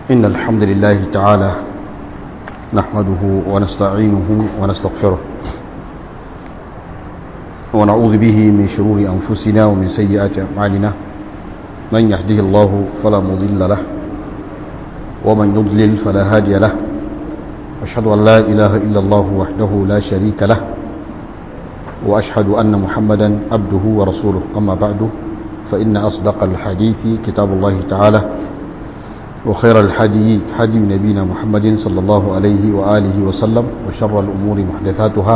إن الحمد لله تعالى نحمده ونستعينه ونستغفره ونعوذ به من شرور أنفسنا ومن سيئات أعمالنا من يهده الله فلا مضل له ومن يضلل فلا هادي له أشهد أن لا إله إلا الله وحده لا شريك له وأشهد أن محمدا عبده ورسوله أما بعد فإن أصدق الحديث كتاب الله تعالى وخير الحدي حدي نبينا محمد صلى الله عليه وآله وسلم وشر الأمور محدثاتها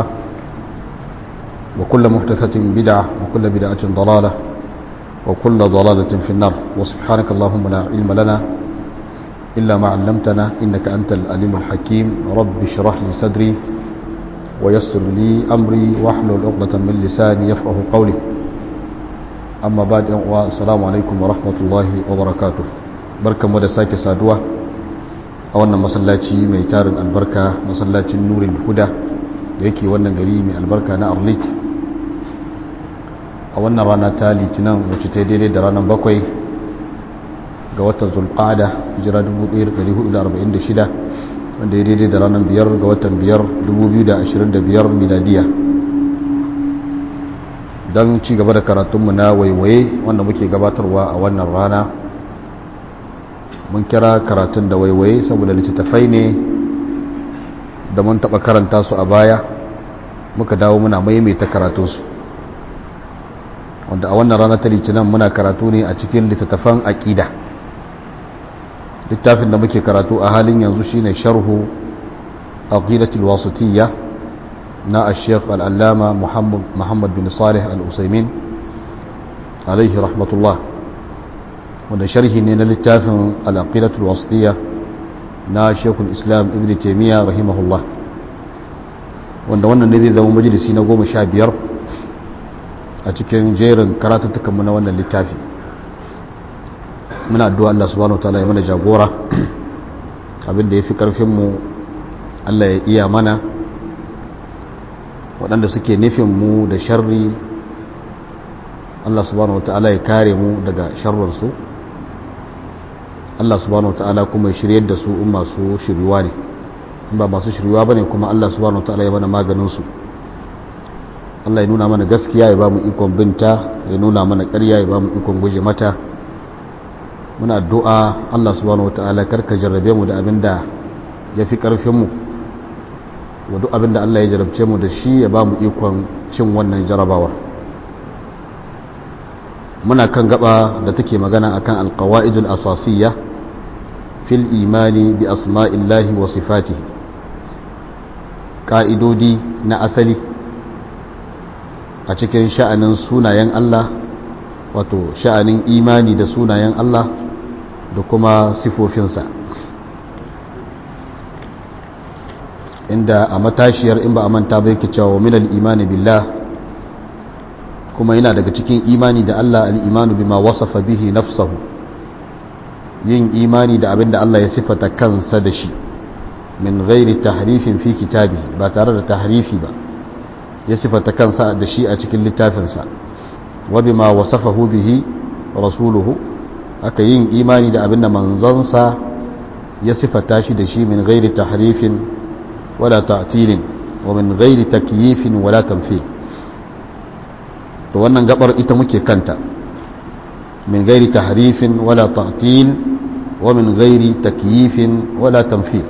وكل محدثة بدعة وكل بدعة ضلالة وكل ضلالة في النار وسبحانك اللهم لا علم لنا إلا ما علمتنا إنك أنت الأليم الحكيم رب اشرح لي صدري ويسر لي أمري واحلل عقدة من لساني يفقه قولي أما بعد والسلام عليكم ورحمة الله وبركاته بركة مدى ساكي سادوة أولنا مسلاتي ميتار البركة مسلاتي نور الهدى yake wannan gari mai albarka na arlit a wannan rana ta litinin wacce ta daidai da ranar bakwai ga watan zulqada hijira 1446 wanda ya daidai da ranar biyar ga watan biyar 2025 miladiya don ci gaba da karatunmu na waiwaye wanda muke gabatarwa a wannan rana mun kira karatun da waiwaye saboda littattafai ne da mun taɓa karanta su a baya muka dawo muna maimaita karatunsu wanda a wannan rana ta litinin muna karatu ne a cikin littattafan aƙida littafin da muke karatu a halin yanzu shine sharhu aqidatul wasitiyya na ash-shaykh al-allama muhammad bin salih al-usaymin alaihi rahmatullah wanda sharhi ne na littafin al-aqidatul wasitiyya na shekul islam ibn taimiyya rahimahullah wanda wannan ne zai zama majalisi na goma sha biyar a cikin jerin karatattukanmu na wannan littafi muna addu'a Allah subhanahu ta'ala ya mana jagora abinda ya fi ƙarfinmu Allah ya iya mana waɗanda suke nufinmu da sharri Allah subhanahu ta'ala ya kare mu daga sharrinsu Allah subhanahu ta'ala kuma ya shiryar da su in masu shiryuwa ne in ba masu shiryuwa ba ne kuma Allah subhanahu ta'ala ya mana maganinsu Allah ya nuna mana gaskiya ya ba mu ikon binta ya nuna mana ƙarya ya ba mu ikon guje mata muna addu'a Allah subhanahu wata'ala karka jarrabe mu da abin da ya fi ƙarfinmu wa duk abin da Allah ya jarabce mu da shi ya ba mu ikon cin wannan jarabawar muna kan gaba da take magana akan alqawaidul asasiyya fil imani bi asma'illahi wa sifatihi ka'idodi na asali a cikin sha'anin sunayen Allah wato sha'anin imani da sunayen Allah da kuma sifofinsa inda a matashiyar in ba a manta bai ke cewa minal imani billah kuma yana daga cikin imani da Allah al'imanu bima wasafa bihi nafsahu yin imani da abin da Allah ya sifata kansa da shi min gairi tahrifin fi kitabi ba tare da tahrifi ba ya sifata kansa da shi a cikin littafinsa wa bima wasafahu bihi rasuluhu aka yin imani da abin da manzansa ya sifata shi da shi min gairi tahrifin wala ta'tilin wa min gairi takyifin wala tamthil to wannan gabar ita muke kanta min gairi tahrifin wala ta'til wa min gairi takyifin wala tamthil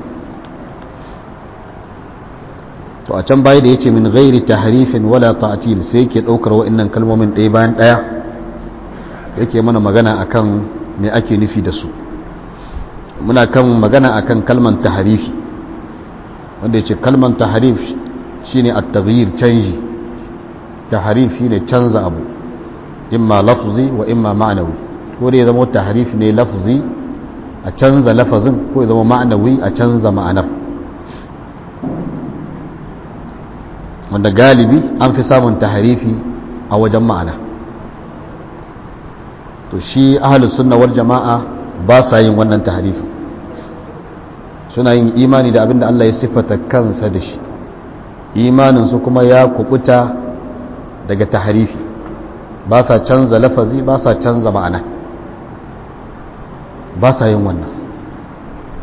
to a can baya da yace min gairi tahrifin wala ta'til sai yake daukar wa'annan kalmomin ɗaya bayan ɗaya yake mana magana akan me ake nufi da su muna kan magana akan kalman tahrifi wanda yace kalman tahrif shine at-taghyir canji tahrif shine canza abu imma lafzi wa imma ma'nawi ko da ya zama tahrif ne lafzi a canza lafazin ko ya zama ma'nawi a canza ma'anar wanda galibi an fi samun tahrifi a wajen ma'ana to shi ahlus sunna wal jama'a ba sa yin wannan tahrifin suna yin imani da abinda Allah ya sifata kansa da shi imaninsu kuma ya kubuta daga tahrifi ba sa canza lafazi ba sa canza ma'ana ba sa yin wannan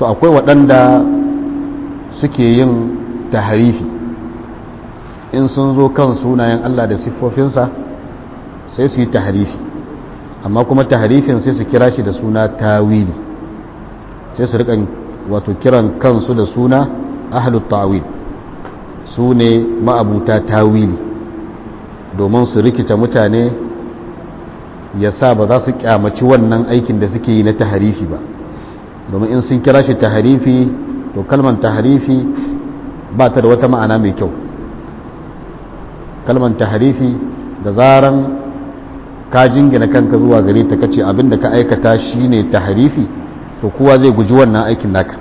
to akwai waɗanda suke yin taharifi in sun zo kan sunayen Allah da siffofinsa sai su yi taharifi amma kuma taharifin sai su kira shi da suna tawili sai su rikan wato kiran kansu da suna ahlut tawil su ne ma'abuta tawili domin su rikita mutane ya sa ba za su kyamaci wannan aikin da suke yi na taharifi ba domin in sun kira shi taharifi to kalman taharifi ba ta da wata ma'ana mai kyau kalman taharifi da zaran ka jingina kanka zuwa gare ta kace abinda ka aikata shine taharifi to kowa zai guji wannan aikin naka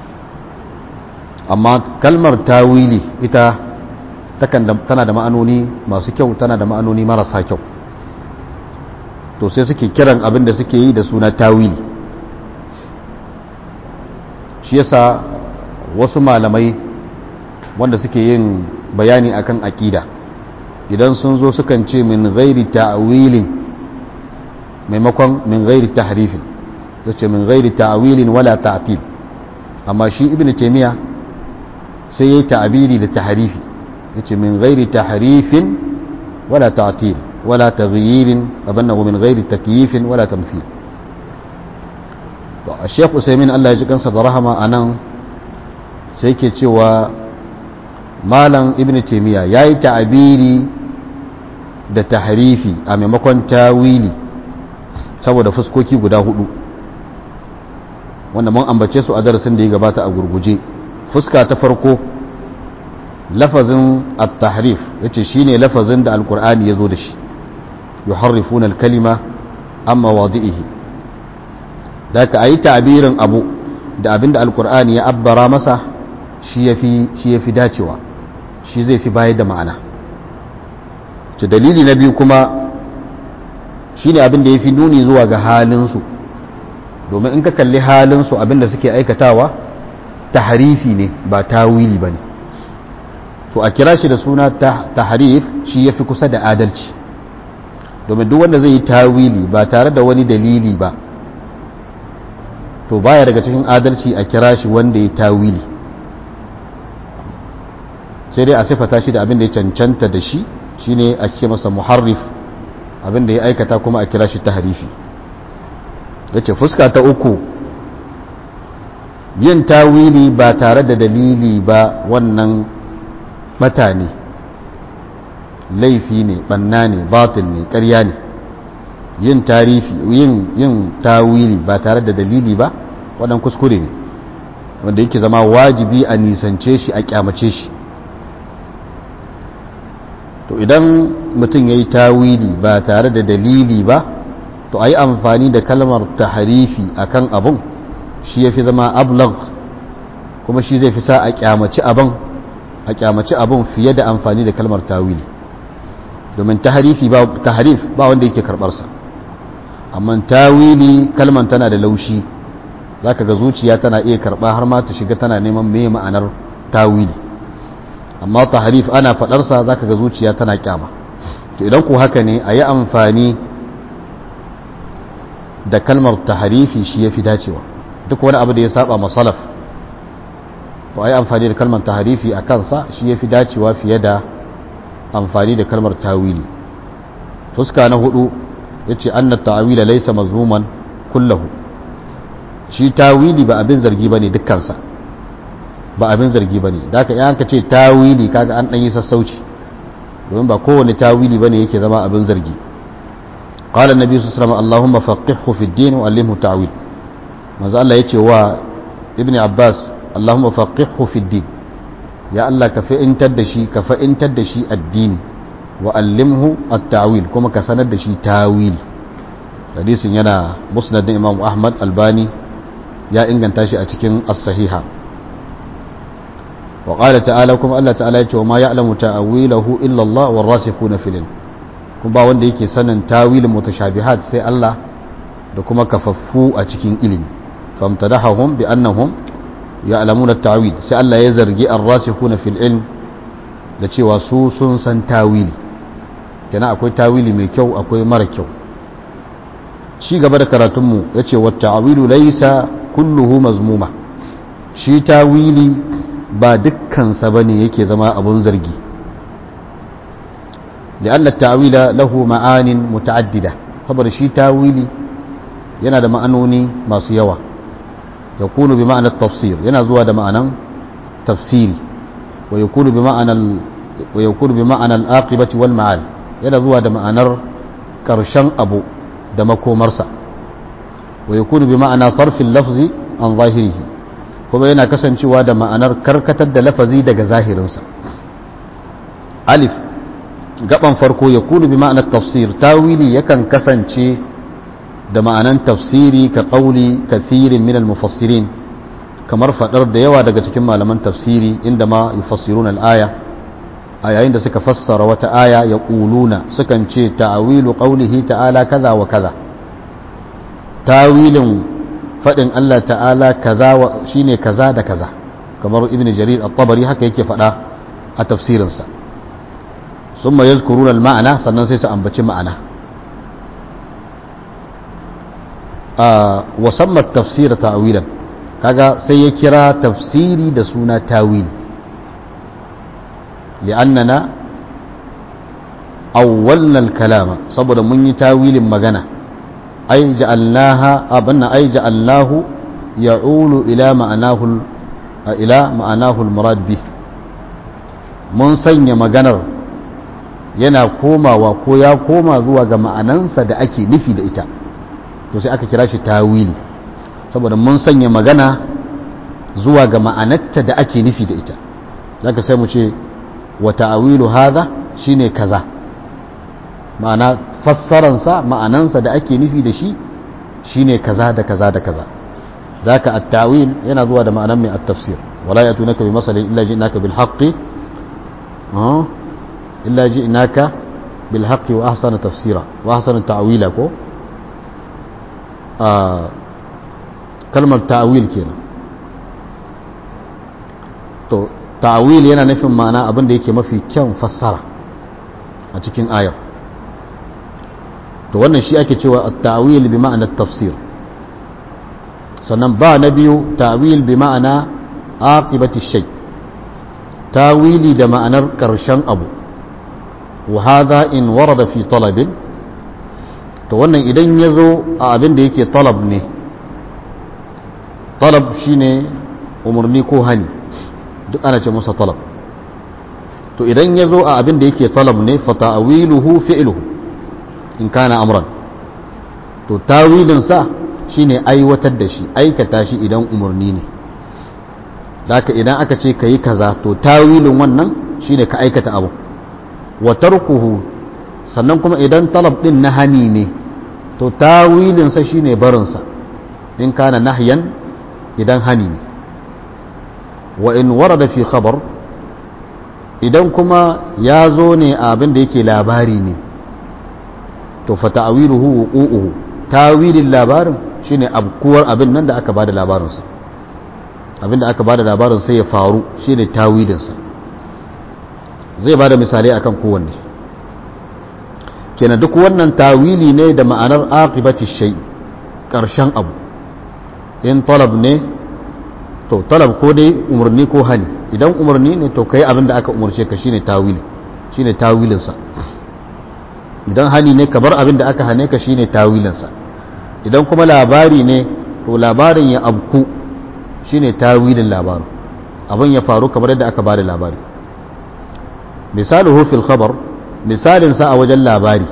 amma kalmar tawili ita tana da ma'anoni masu kyau tana da ma'anoni marasa kyau to sai suke kiran abin da suke yi da suna tawili shi yasa wasu malamai wanda suke yin bayani akan aƙida idan sun zo sukan ce min gairi ta'awilin maimakon min gairi tahrifin sai ce min gairi ta'awilin wala ta'til amma shi ibn taymiya sai yayi ta'abiri da tahrifi yace min gairi tahrifin wala ta'til wala taghyirin abannahu min gairi takyifin wala tamthil to a Sheikh Usaimin Allah ya ji kansa da rahama anan sai yake cewa malam ibn taymiya yayi ta'abiri da tahrifi a maimakon tawili saboda fuskoki guda hudu wanda mun ambace su a darasin da ya gabata a gurguje fuska ta farko lafazin at-tahrif yace shine lafazin da alqur'ani yazo da shi yuharrifuna al-kalima amma wadi'ihi da ka ayi ta'birin abu da abinda alqur'ani ya abbara masa shi yafi shi yafi dacewa shi zai fi bayar da ma'ana to dalili na biyu kuma shine abin da yafi nuni zuwa ga halin su domin in ka kalli halin su abin da suke aikatawa tahrifi ne ba tawili bane to a kira shi da suna tahrif shi yafi kusa da adalci domin duk wanda zai yi tawili ba tare da wani dalili ba to baya daga cikin adalci a kira shi wanda ya tawili sai dai a sifata shi da abin da ya cancanta da shi shine a ce masa muharrif abin da ya aikata kuma a kira shi tahrifi yace fuska ta uku yin tawili ba tare da dalili ba wannan mata ne laifi ne banna ne batil ne ƙarya ne yin tarifi yin yin tawili ba tare da dalili ba wadan kuskure ne wanda yake zama wajibi a nisance shi a kyamace shi to idan mutum ya yi tawili ba tare da dalili ba to a yi amfani da kalmar taharifi a kan abun shi ya fi zama ablag kuma shi zai fi sa a kyamaci abun a kyamaci abun fiye da amfani da kalmar tawili domin taharifi ba taharif ba wanda yake karbarsa amma tawili kalman tana da laushi zaka ga zuciya tana iya karba har ma ta shiga tana neman me ma'anar tawili amma taharif ana fadarsa zaka ga zuciya tana kyama to idan ku haka ne a yi amfani da kalmar taharifi shi ya fi dacewa duk wani abu da ya saba masalaf to a yi amfani da kalmar taharifi a kansa shi ya fi dacewa fiye da amfani da kalmar tawili fuska na hudu ya ce an na ta'awila laisa mazmuman kullahu shi tawili ba abin zargi ba ne dukkansa ba abin zargi ba ne da aka yanka ce tawili kaga an ɗanyi sassauci domin ba kowane tawili ba ne yake zama abin zargi قال النبي صلى الله عليه وسلم اللهم فقهه في الدين وعلمه تعويل manzo Allah yace wa ibn Abbas Allahumma faqihhu fi din ya Allah ka fa'intar da shi ka fa'intar da shi addini wa allimhu at-ta'wil kuma ka sanar da shi tawili hadisin yana musnad din Imam Ahmad Albani ya inganta shi a cikin as-sahiha wa qala ta'ala kuma Allah ta'ala yace wa ma ya'lamu ta'wilahu illa Allah war-rasikhuna fil ilm kuma ba wanda yake sanin tawilin mutashabihat sai Allah da kuma kafaffu a cikin ilimi famtadahum bi annahum ya'lamuna at-ta'wil sai Allah ya zargi ar-rasikhuna fil ilm da cewa su sun san tawili kenan akwai tawili mai kyau akwai mara kyau shi gaba da karatun mu yace wa ta'wilu laysa kulluhu mazmuma shi tawili ba dukkansa bane yake zama abun zargi لأن التأويل له معان متعددة خبر شي تاويلي yana da ma'anoni masu yawa ya kunu bi ma'anar tafsir yana zuwa da ma'anan tafsiri wa ya kunu bi ma'anar aqibati wal ma'al yana zuwa da ma'anar ƙarshen abu da makomarsa wa ya kunu bi ma'ana sarfin lafzi an zahirihi kuma yana kasancewa da ma'anar karkatar da lafazi daga zahirinsa alif gaban farko ya kunu bi ma'anar tafsir tawili yakan kasance da ma'anan tafsiri ka ƙauli kathirin minal mufassirin kamar faɗar da yawa daga cikin malaman tafsiri inda ma yufassirun al'aya a yayin da suka fassara wata aya ya ƙuluna sukan ce ta'awilu ƙaulihi ta'ala kaza wa kaza tawilin faɗin Allah ta'ala kaza shine kaza da kaza kamar ibn jarir at-tabari haka yake faɗa a tafsirinsa ثم يذكرون المعنى sannan sai su ambaci ma'ana wasamman tafsira ta'awilan kaga sai ya kira tafsiri da suna tawil li'annana awwalna al-kalama saboda mun yi tawilin magana ay ja'alnaha abanna ay ja'alnahu ya'ulu ila ma'anahu ila ma'anahu al-murad bih mun sanya maganar yana komawa ko ya koma zuwa ga ma'anansa da ake nufi da ita to sai aka kira shi tawili saboda mun sanya magana zuwa ga ma'anarta da ake nufi da ita zaka sai mu ce wa ta'awilu hadha shine kaza ma'ana fassaransa ma'anansa da ake nufi da shi shine kaza da kaza da kaza zaka at-ta'wil yana zuwa da ma'anar mai at-tafsir wala yatunaka bi masalin illa ji'naka bil haqqi illa ji'naka bil haqqi wa ahsana tafsira wa ahsana ta'wila ko kalmar ta'awil kenan to ta'awil yana nufin ma'ana abin da yake mafi kyan fassara a cikin ayar to wannan shi ake cewa at-ta'wil bi ma'ana tafsir sannan ba na biyu ta'wil bi ma'ana aqibati shay tawili da ma'anar karshen abu wa hadha in warada fi talabin to wannan idan ya zo a abin da yake talab ne talab shine umarni ko hani duk ana ce masa talab to idan ya zo a abin da yake talab ne fa ta'wiluhu fi'luhu in kana amran to tawilin sa shine aiwatar da shi aikata shi idan umarni ne haka idan aka ce kayi kaza to tawilin wannan shine ka aikata abu wa tarkuhu sannan kuma idan talab din na hani ne to tawilinsa shine barinsa in kana nahyan idan hani ne wa in warada fi khabar idan kuma ya zo ne a abin da yake labari ne to fa ta'wiluhu wuqu'uhu tawilin labarin shine abkuwar abin nan da aka bada labarinsa abin da aka bada labarin sai ya faru shine tawilinsa zai bada misalai akan kowanne kenan duk wannan tawili ne da ma'anar aqibati shay karshen abu in talab ne to talab ko dai umarni ko hani idan umarni ne to kai abin da aka umarce ka shine tawili shine tawilin sa idan hani ne ka bar abin da aka hane ka shine tawilin sa idan kuma labari ne to labarin ya abku shine tawilin labarin abin ya faru kamar yadda aka bada labari misaluhu fil khabar misalin sa a wajen labari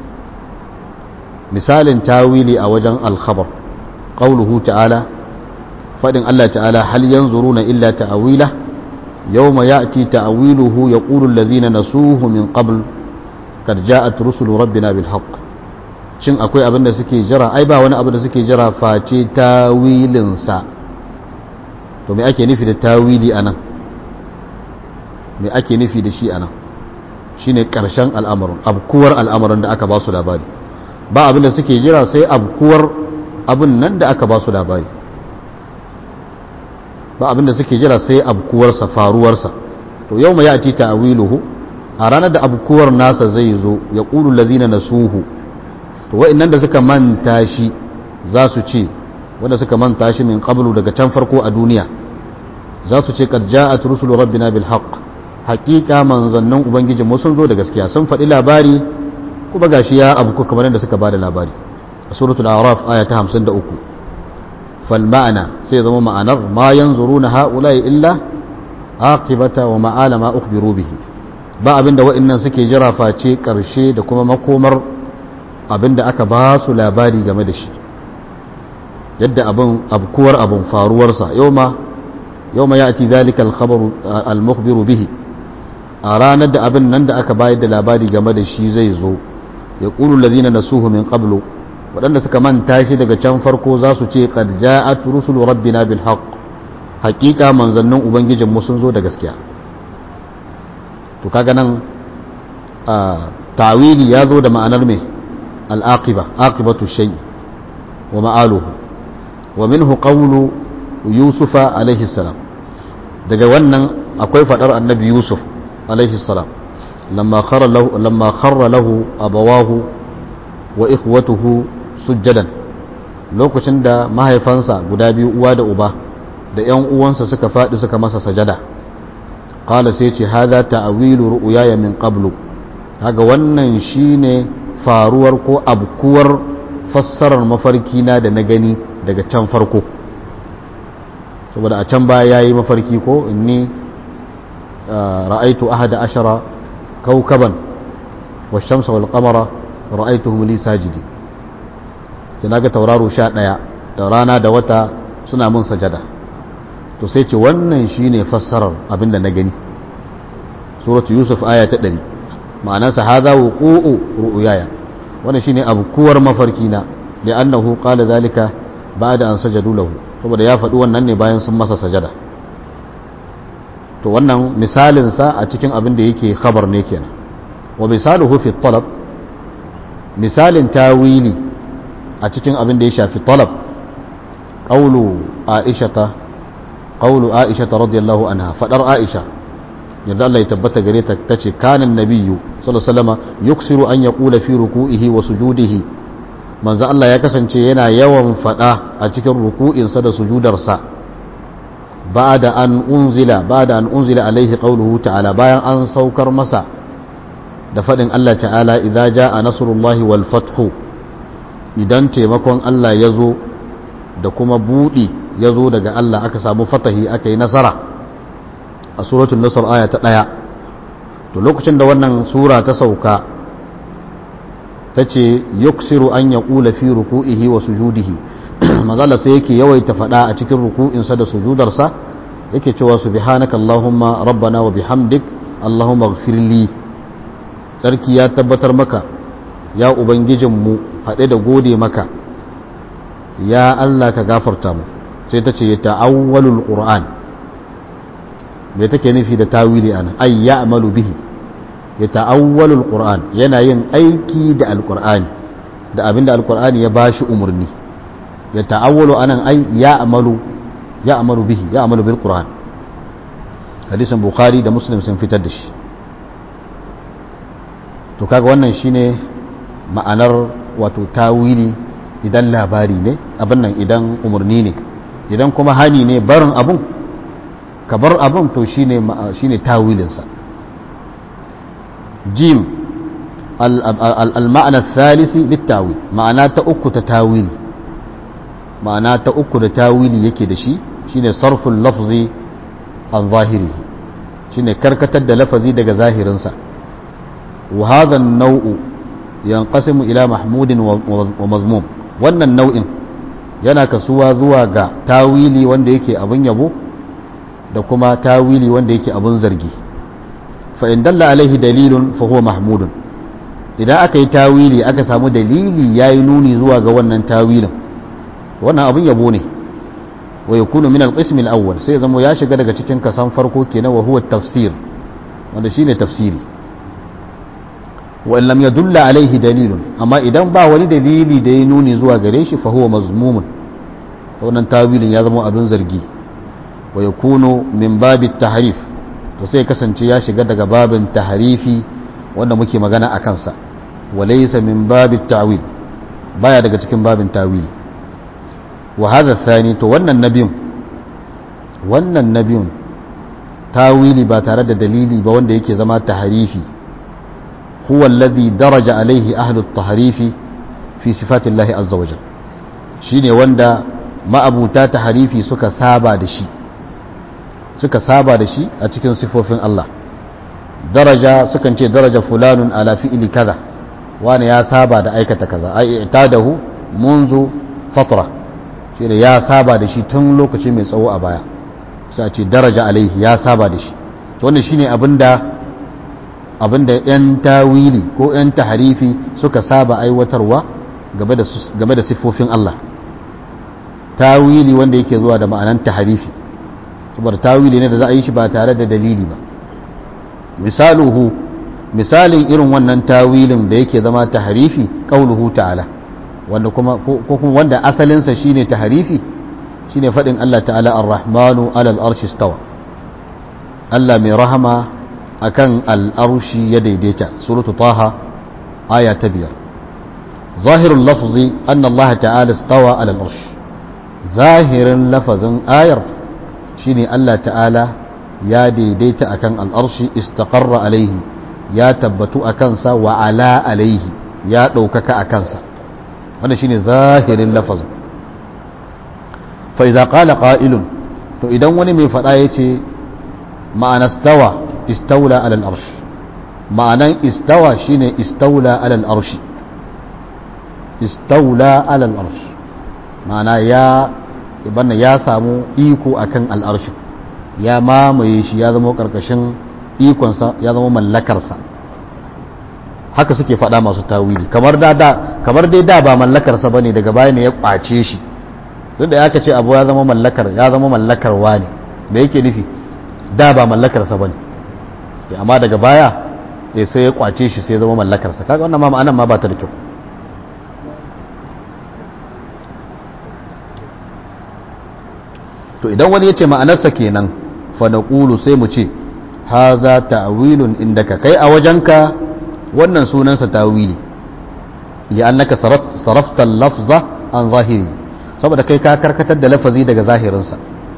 misalin tawili a wajen alkhabar qauluhu ta'ala fadin Allah ta'ala hal yanzuruna illa ta'wila yawma ya'ti ta'wiluhu yaqulu alladhina nasuhu min qabl kad ja'at rusulu rabbina bil haqq shin akwai abin da suke jira ai ba wani abu da suke jira face tawilin sa to me ake nufi da tawili anan me ake nufi da shi anan shine karshen al'amarin abkuwar al'amarin da aka ba su labari ba abin da suke jira sai abkuwar abin nan da aka ba su labari ba abin da suke jira sai abkuwarsa faruwarsa to yau mai yati ta'wiluhu a ranar da abkuwar nasa zai zo ya qulu allazina nasuhu to wa'annan da suka manta shi za su ce wanda suka manta shi min qablu daga can farko a duniya za su ce qad ja'at rusulu rabbina bil haqq haqiqa manzannin ubangijin mu sun zo da gaskiya sun faɗi labari kuma gashi ya abu kamar yadda suka bada labari a suratul a'raf aya ta 53 fal ma'ana sai zama ma'anar ma yanzuruna ha'ula'i illa aqibata wa ma'ala ma ukhbiru bihi ba abinda wa'annan suke jira face karshe da kuma makomar abinda aka ba su labari game da shi yadda abin abkuwar abin faruwarsa yauma yauma ya'ti dhalika al-khabaru al-mukhbiru bihi a ranar da abin nan da aka bayar da labari game da shi zai zo ya qulu alladhina nasuhu min qablu waɗanda suka manta shi daga can farko za su ce qad ja'at rusulu rabbina bil haqq haqiqa manzannin ubangijin mu sun zo da gaskiya to kaga nan ta'wili ya zo da ma'anar me al-aqiba aqibatu shay'i wa ma'aluhu wa minhu qawlu yusufa alaihi salam daga wannan akwai fadar annabi yusuf alaihi salam lamma kharra lahu lamma kharra lahu abawahu wa ikhwatuhu sujjadan lokacin da mahaifansa guda biyu uwa da uba da ƴan uwansa suka faɗi suka masa sajada qala sai ce hadha ta'wilu ru'yaya min qablu kaga wannan shine faruwar ko abkuwar fassarar mafarki na da na gani daga can farko saboda a can baya yayi mafarki ko inni ra'aitu ahada ashara kawkaban wash-shamsa wal-qamara ra'aituhum li sajidi da naga tauraro 11 da rana da wata suna mun sajada to sai ce wannan shine fassarar abinda na gani suratu yusuf aya ta 100 ma'anarsa hadha wuqu'u ru'yaya wannan shine abkuwar mafarki na da annahu qala zalika ba'da an sajadu lahu saboda ya faɗi wannan ne bayan sun masa sajada to wannan misalin sa a cikin abin da yake khabar ne kenan wa misaluhu fi talab misalin tawili a cikin abin da ya shafi talab qawlu aishata qawlu aishata radiyallahu anha fadar aisha yadda Allah ya tabbata gare ta tace kana nabiyyu sallallahu alaihi wasallam yuksiru an yaqula fi ruku'ihi wa sujudihi manzo Allah ya kasance yana yawan fada a cikin ruku'insa da sujudarsa ba'da an unzila ba'da an unzila alaihi qawluhu ta'ala bayan an saukar masa da fadin Allah ta'ala idza jaa nasrullahi wal fathu idan taimakon Allah ya zo da kuma budi ya zo daga Allah aka samu fatahi aka yi nasara a suratul nasr aya ta ɗaya to lokacin da wannan sura ta sauka ta ce yuksiru an ya ƙula fi ruku'ihi wa sujudihi mazala sai yake yawaita faɗa a cikin ruku'insa da sujudarsa yake cewa subhanaka allahumma rabbana wa bihamdik allahumma ighfirli tsarki ya tabbatar maka ya ubangijinmu haɗe da gode maka ya Allah ka gafarta mu sai ta ce ya ta'awwalul qur'an me take nufi da tawili ana ay ya'malu bihi ya ta'awwalu alquran yana yin aiki da alqur'ani da abinda alqur'ani ya bashi umurni ya ta'awwalu anan ay ya'malu ya'malu bihi ya'malu bil qur'an hadisin bukhari da muslim sun fitar da shi to kaga wannan shine ma'anar wato tawili idan labari ne abin nan idan umurni ne idan kuma hani ne barin abun ka bar abin to shine shine tawilinsa jim al-ma'ana thalisi littawil ma'ana ta uku ta tawili ma'ana ta uku da tawili yake da shi shine sarful lafzi an zahirihi shine karkatar da lafazi daga zahirinsa wa hadha an-naw'u yanqasimu ila mahmudin wa mazmum wannan nau'in yana kasuwa zuwa ga tawili wanda yake abin yabo da kuma tawili wanda yake abun zargi fa in dalla alaihi dalilun fa huwa mahmudun idan aka yi tawili aka samu dalili yayi nuni zuwa ga wannan tawilin wannan abun yabo ne wa yakunu min al-qism al-awwal sai zama ya shiga daga cikin kasan farko kenan wa huwa tafsir wanda shine tafsiri wa in lam yadulla alaihi dalilun amma idan ba wani dalili da ya nuni zuwa gare shi fa huwa mazmumun wannan tawilin ya zama abin zargi wa ya kuno min babin taharif to sai kasance ya shiga daga babin taharifi wanda muke magana a kansa wa laysa min babin ta'wil baya daga cikin babin tawili wa hadha thani to wannan nabiyun wannan na biyun tawili ba tare da dalili ba wanda yake zama taharifi huwa alladhi daraja alaihi ahlu taharifi fi sifatillahi azza wajal shine wanda ma'abuta taharifi suka saba da shi suka saba da shi a cikin sifofin Allah daraja sukan ce daraja fulanun ala fi'li kaza wani ya saba da aikata kaza ai itadahu munzu fatra shine ya saba da shi tun lokaci mai tsawo a baya sai a ce daraja alaihi ya saba da shi to wannan shine abinda abinda yan tawili ko yan taharifi suka saba aiwatarwa game da game da siffofin Allah tawili wanda yake zuwa da ma'anan taharifi saboda tawili ne da za a yi shi ba tare da dalili ba misaluhu misalin irin wannan tawilin da yake zama taharifi qauluhu ta'ala wanda kuma ko kuma wanda asalinsa shine taharifi shine fadin Allah ta'ala ar-rahmanu 'ala al-arshi istawa Allah mai rahama akan al-arshi ya daidaita suratu taha aya ta biyar zahirul lafzi anna Allah ta'ala istawa 'ala al-arshi zahirin lafazin ayar shine Allah ta'ala ya daidaita akan al-arshi istaqarra alaihi ya tabbatu akan sa wa ala alaihi ya ɗaukaka a kansa wanda shine zahirin lafazin fa idza qala qa'ilun to idan wani mai fada yace ma'ana stawa istawla ala al-arsh ma'anan istawa shine istawla ala al-arsh istawla ala al-arsh ma'ana ya ibanna ya samu iko akan al-arsh ya mamaye shi ya zama karkashin ikonsa ya zama mallakarsa haka suke faɗa masu tawili kamar da da kamar dai da ba mallakarsa bane daga baya ne ya kwace shi tunda ya ce abu ya zama mallakar ya zama mallakar wani me yake nufi da ba mallakarsa bane amma daga baya eh sai ya kwace shi sai ya zama mallakarsa kaga wannan ma ma'anan ma ba ta da kyau to idan wani ya ce ma'anarsa kenan fa naqulu sai mu ce haza ta'wilun indaka kai a wajenka wannan sunansa tawili li'annaka sarafta lafza an zahiri saboda kai ka karkatar da lafazi daga zahirinsa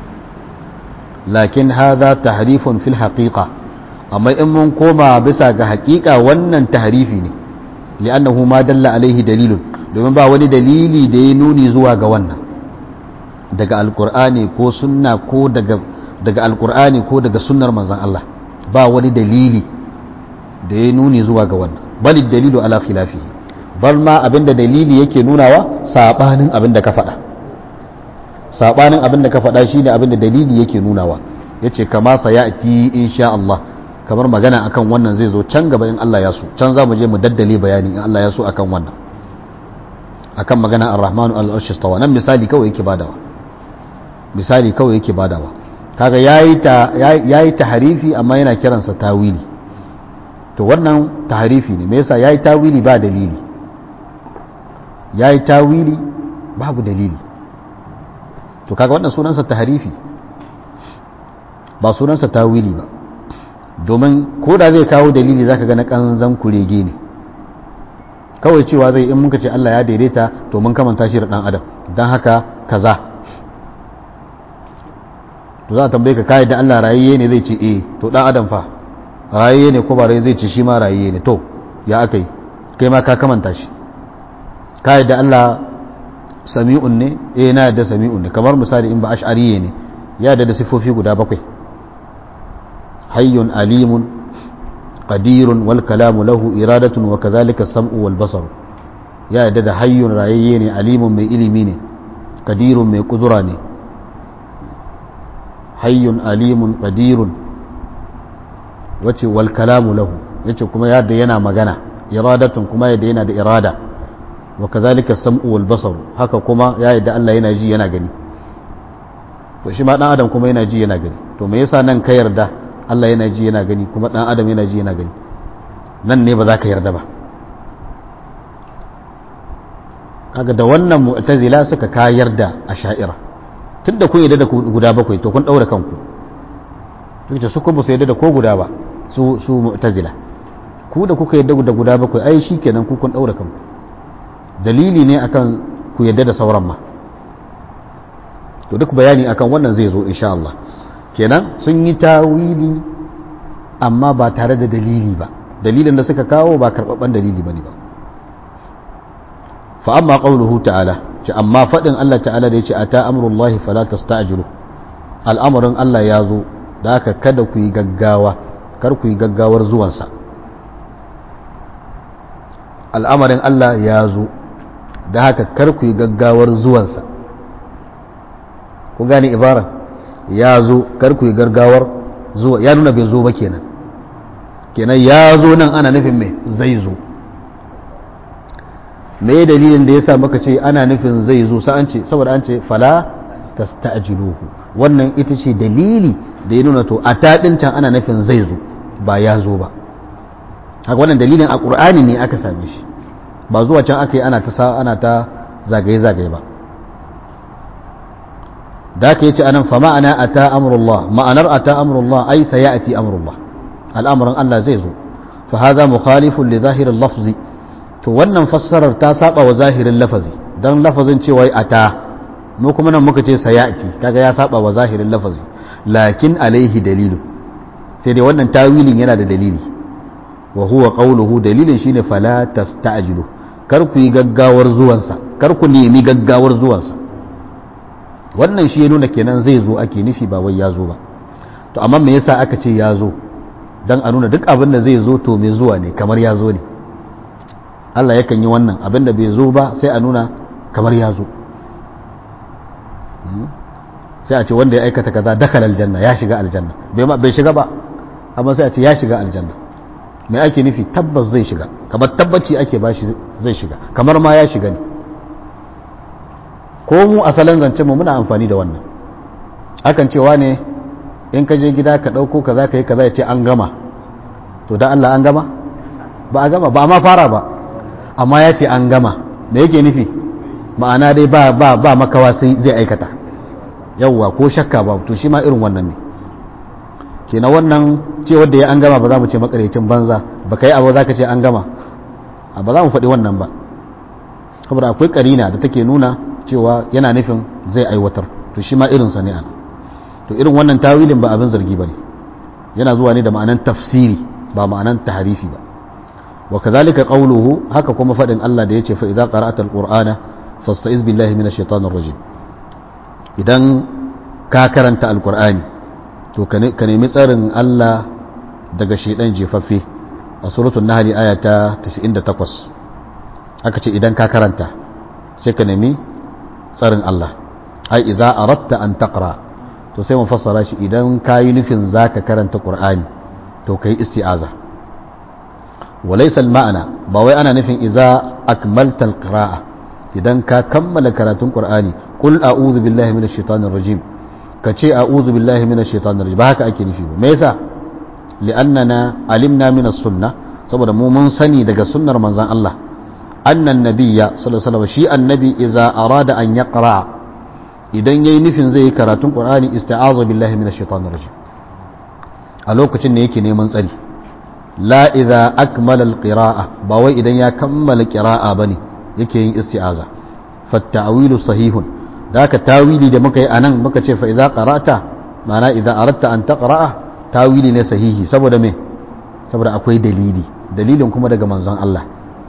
lakin hadha tahrifun fil haqiqa amma in mun koma bisa ga haqiqa wannan tahrifi ne li'annahu ma dalla alaihi dalilun domin ba wani dalili da ya nuni zuwa ga wannan daga alqur'ani ko sunna ko daga daga alqur'ani ko daga sunnar manzon Allah ba wani dalili da ya nuni zuwa ga wannan bali dalilu ala khilafihi bar ma abinda dalili yake nunawa sabanin abinda ka faɗa sabanin abinda ka faɗa shine abinda dalili yake nunawa yace kama sayati insha Allah kamar magana akan wannan zai zo can gaba in Allah ya so can za mu je mu daddale bayani in Allah ya so akan wannan akan magana ar-rahmanu al-arshi stawa nan misali kawai yake badawa misali kawai yake badawa kaga yayi ta yayi tahrifi amma yana kiransa tawili to wannan tahrifi ne me yasa yayi tawili ba dalili yayi tawili babu dalili to kaga wannan sunansa tahrifi ba sunansa tawili ba domin ko da zai kawo dalili zaka ga na kanzan kurege ne kawai cewa zai in muka ce Allah ya daidaita to mun kamanta shi da dan adam dan haka kaza to za a tambaye ka kai da Allah rayayye ne zai ce eh to dan adam fa rayayye ne ko ba rai zai ce shi ma rayayye ne to ya aka yi kai ma ka kamanta shi ka yadda Allah sami'un ne eh na yadda sami'un ne kamar misali in ba ash'ariye ne ya yadda da sifofi guda bakwai hayyun alimun qadirun wal kalamu lahu iradatun wa kadhalika sam'u wal basar ya yadda da hayyun rayayye ne alimun mai ilimi ne qadirun mai kudura ne hayyun alimun qadirun wace wal kalamu lahu yace kuma yadda yana magana iradatun kuma yadda yana da irada wa kazalika sam'u wal basar haka kuma ya yadda Allah yana ji yana gani to shi ma dan adam kuma yana ji yana gani to me yasa nan ka yarda Allah yana ji yana gani kuma dan adam yana ji yana gani nan ne ba za ka yarda ba kaga da wannan mu'tazila suka kayar da asha'ira tunda kun yarda da guda bakwai to kun daura kanku duk su kuma su yarda da ko guda ba su su mu'tazila ku da kuka yarda da guda bakwai ai shikenan ku kun daura kanku dalili ne akan ku yarda da sauran ma to duk bayani akan wannan zai zo insha Allah kenan sun yi tawili amma ba tare da dalili ba dalilin da suka kawo ba karbabban dalili bane ba fa amma qawluhu ta'ala ce amma fadin Allah ta'ala da yace ata amrullahi fala tasta'jilu al'amarin Allah ya zo da haka kada ku yi gaggawa kar ku yi gaggawar zuwansa al'amarin Allah ya zo da haka kar ku yi gaggawar zuwansa ku gane ibaran ya zo kar ku yi gaggawar zuwa ya nuna bai zo ba kenan kenan ya zo nan ana nufin mai zai zo me dalilin da ya sa maka ce ana nufin zai zo sa an ce saboda an ce fala tasta'jiluhu wannan ita ce dalili da ya nuna to a taɗin can ana nufin zai zo ba ya zo ba haka wannan dalilin a ƙur'ani ne aka same shi ba zuwa can aka yi ana ta ana ta zagaye-zagaye ba da aka yi ce anan fa ma'ana a ta amurullah ma'anar a ta amurullah ai sa ya ati amurullah al'amuran Allah zai zo fa haza mukhalifun li zahirin lafzi to wannan fassarar ta saba wa zahirin lafazi don lafazin cewa a ta mu kuma nan muka ce sa ya ati kaga ya saba wa zahirin lafazi lakin alaihi dalilu sai dai wannan tawilin yana da dalili wa huwa qawluhu dalilin shine fala tasta'jilu kar ku yi gaggawar zuwansa kar ku nemi gaggawar zuwansa wannan shi ya nuna kenan zai zo ake nufi ba wai ya zo ba to amma me yasa aka ce ya zo dan a nuna duk abin da zai zo to mai zuwa ne kamar ya zo ne Allah yakan yi wannan abin da bai zo ba sai a nuna kamar ya zo sai a ce wanda ya aikata kaza dakhala aljanna ya shiga aljanna bai shiga ba amma sai a ce ya shiga aljanna mai ake nufi tabbas zai shiga kamar tabbaci ake bashi zai shiga kamar ma ya shiga ne ko mu asalin zancen mu muna amfani da wannan akan cewa ne in ka je gida ka ɗauko ka za ka yi ka za ce an gama to da Allah an gama ba a gama ba ma fara ba amma ya ce an gama da yake nufi ma'ana dai ba ba ba makawa sai zai aikata yawwa ko shakka ba to shi ma irin wannan ne kenan wannan ce wadda ya an gama ba za mu ce makarecin banza ba ka yi abu za ka ce an gama ba za mu faɗi wannan ba saboda akwai karina da take nuna cewa yana nufin zai aiwatar to shi ma irinsa ne ana to irin wannan tawilin ba abin zargi ba ne yana zuwa ne da ma'anan tafsiri ba ma'anan taharifi ba wa kazalika qawluhu haka kuma faɗin Allah da yace fa idza qara'ata alqur'ana fasta'iz billahi minash shaitanir rajim idan ka karanta alqur'ani to ka nemi tsarin Allah daga shaidan jefaffe a suratul nahl aya ta 98 aka ce idan ka karanta sai ka nemi tsarin Allah ai idza aratta an taqra to sai mu fassara shi idan kayi nufin zaka karanta qur'ani to kai isti'aza walaysa al-ma'na ba wai ana nufin idza akmalta al-qira'a idan ka kammala karatun qur'ani qul a'udhu billahi minash shaitanir rajim ka ce a'udhu billahi minash shaitanir rajim ba haka ake nufi ba me yasa li'annana alimna minas sunnah saboda mu mun sani daga sunnar manzon Allah annan nabiyya sallallahu alaihi wasallam shi annabi idza arada an yaqra idan yayi nufin zai yi karatun qur'ani ista'aza billahi minash shaitanir rajim a lokacin ne yake neman tsari la idza akmala alqira'a ba wai idan ya kammala qira'a bane yake yin isti'aza fattawilu sahihun da ka tawili da muka yi anan muka ce fa idza qara'ta ma'ana idza aradta an taqra'a tawili ne sahihi saboda me saboda akwai dalili dalilin kuma daga manzon Allah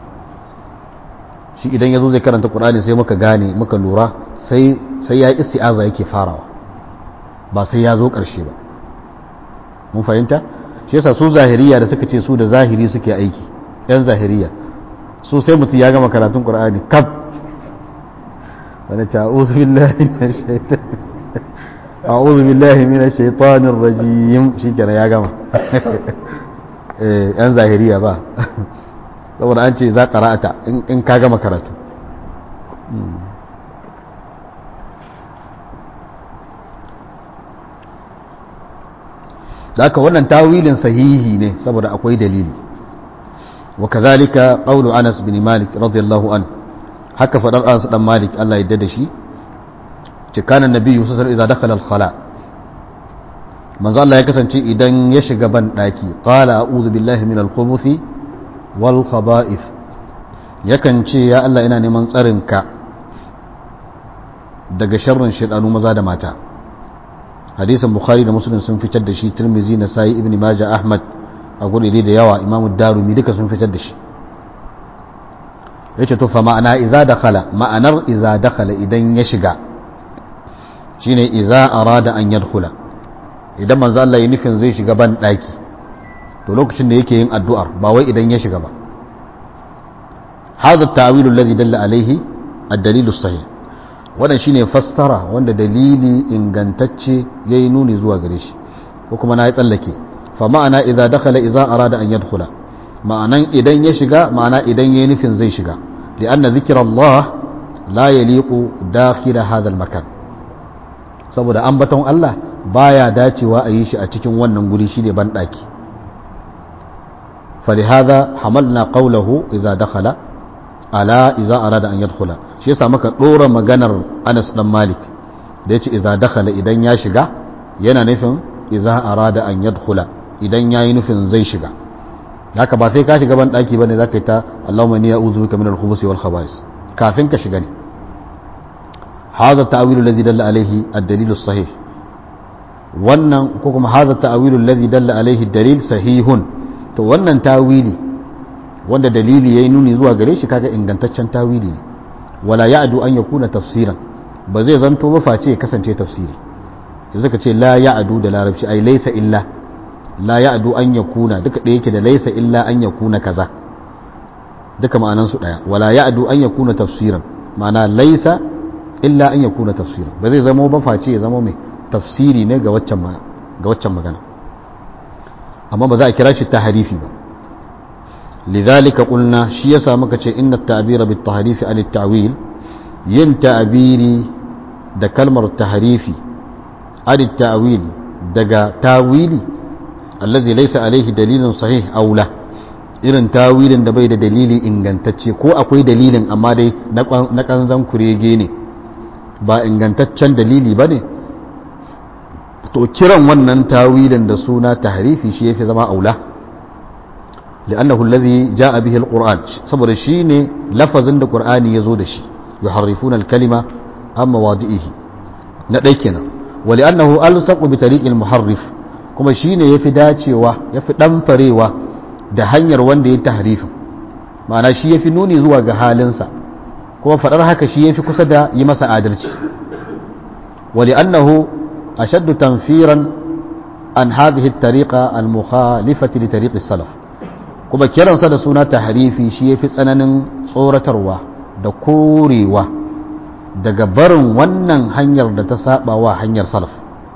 shi idan yazo zai karanta Qur'ani sai muka gane muka lura sai sai ya isti'aza yake farawa ba sai ya zo karshe ba mun fahimta shi yasa su zahiriya da suka ce su da zahiri suke aiki yan zahiriya su sai mutum ya gama karatun Qur'ani kaf wani ta a'udhu billahi minash shaitan a'udhu billahi minash shaitanir rajim shikenan ya gama eh yan zahiriya ba saboda an ce za qara'ata in ka gama karatu da haka wannan tawilin sahihi ne saboda akwai dalili wa kazalika qawlu Anas bin Malik radiyallahu an haka fadar Anas dan Malik Allah ya da shi ce kana nabiyyu sallallahu alaihi wasallam idza dakhala al-khala manzo Allah ya kasance idan ya shiga ban daki qala a'udhu billahi minal khubuthi wal khaba'ith yakan ce ya Allah ina neman tsarin ka daga sharrin shaidanu maza da mata hadisin bukhari da muslim sun fitar da shi tirmizi na sayi ibn majah ahmad a gurire da yawa imamu darumi duka sun fitar da shi yace to fa ma'ana iza dakhala ma'anar iza dakhala idan ya shiga shine iza arada an yadkhula idan manzo Allah ya nufin zai shiga ban daki to lokacin da yake yin addu'ar ba wai idan ya shiga ba hadha at-ta'wil alladhi dalla alayhi ad-dalil as-sahih wannan shine fassara wanda dalili ingantacce yayi nuni zuwa gare shi ko kuma na yi tsallake fa ma'ana idza dakhala idza arada an yadkhula ma'anan idan ya shiga ma'ana idan yayi nufin zai shiga li'anna zikra Allah la yaliqu dakhil hadha al-makan saboda ambaton Allah baya dacewa a yi shi a cikin wannan guri shine ban daki فلهذا حملنا قوله إذا دخل على إذا أراد أن يدخل shi yasa maka ɗora maganar Anas dan Malik da yace idza dakhala idan ya shiga yana nufin idza arada an yadkhula idan yayi nufin zai shiga haka ba sai ka shiga ban daki bane zaka yi ta Allahumma inni a'udhu bika minal khubuthi wal khaba'is kafin ka shiga ne hadha ta'wilu alladhi dalla alayhi ad-dalil as-sahih wannan ko kuma hadha ta'wilu alladhi dalla alayhi ad-dalil sahihun to wannan tawili wanda dalili yayi nuni zuwa gare shi kaga ingantaccen tawili ne wala ya'du an yakuna tafsiran ba zai zanto ba face ya kasance tafsiri yanzu ka ce la ya'du da larabci ai laysa illa la ya'du an yakuna duka da yake da laysa illa an yakuna kaza duka ma'anan su daya wala ya'du an yakuna tafsiran ma'ana laysa illa an yakuna tafsiran ba zai zama ba face ya zama mai tafsiri ne ga waccan ga waccan magana amma ba za a kira shi taharifi ba لذلك قلنا شي يسا muka ce inna at-ta'bira bit-tahrif an at-ta'wil yin ta'biri da kalmar tahrifi an at-ta'wil daga tawili allazi laysa alayhi dalilun sahih aw la irin tawilin da bai da dalili ingantacce ko akwai dalilin amma dai na kanzan kurege ne ba ingantaccen dalili bane to kiran wannan tawilin da suna tahrifi shi yafi zama aula لأنه الذي جاء به القرآن صبر الشين لفظ عند القرآن يزود شي يحرفون الكلمة عن مواضعه نديكنا ولأنه ألصق بطريق المحرف كما شين يفي داتشوا يفي دمفريوا da hanyar wanda ya tahrifin ma'ana shi yafi nuni zuwa ga halinsa kuma faɗar haka shi yafi kusa da yi masa adalci wali annahu ashaddu tanfiran an hadhihi at-tariqa al-mukhalifati li tariqi salaf kuma kiransa da suna tahrifi shi yafi tsananin tsoratarwa da korewa daga barin wannan hanyar da ta saba wa hanyar salaf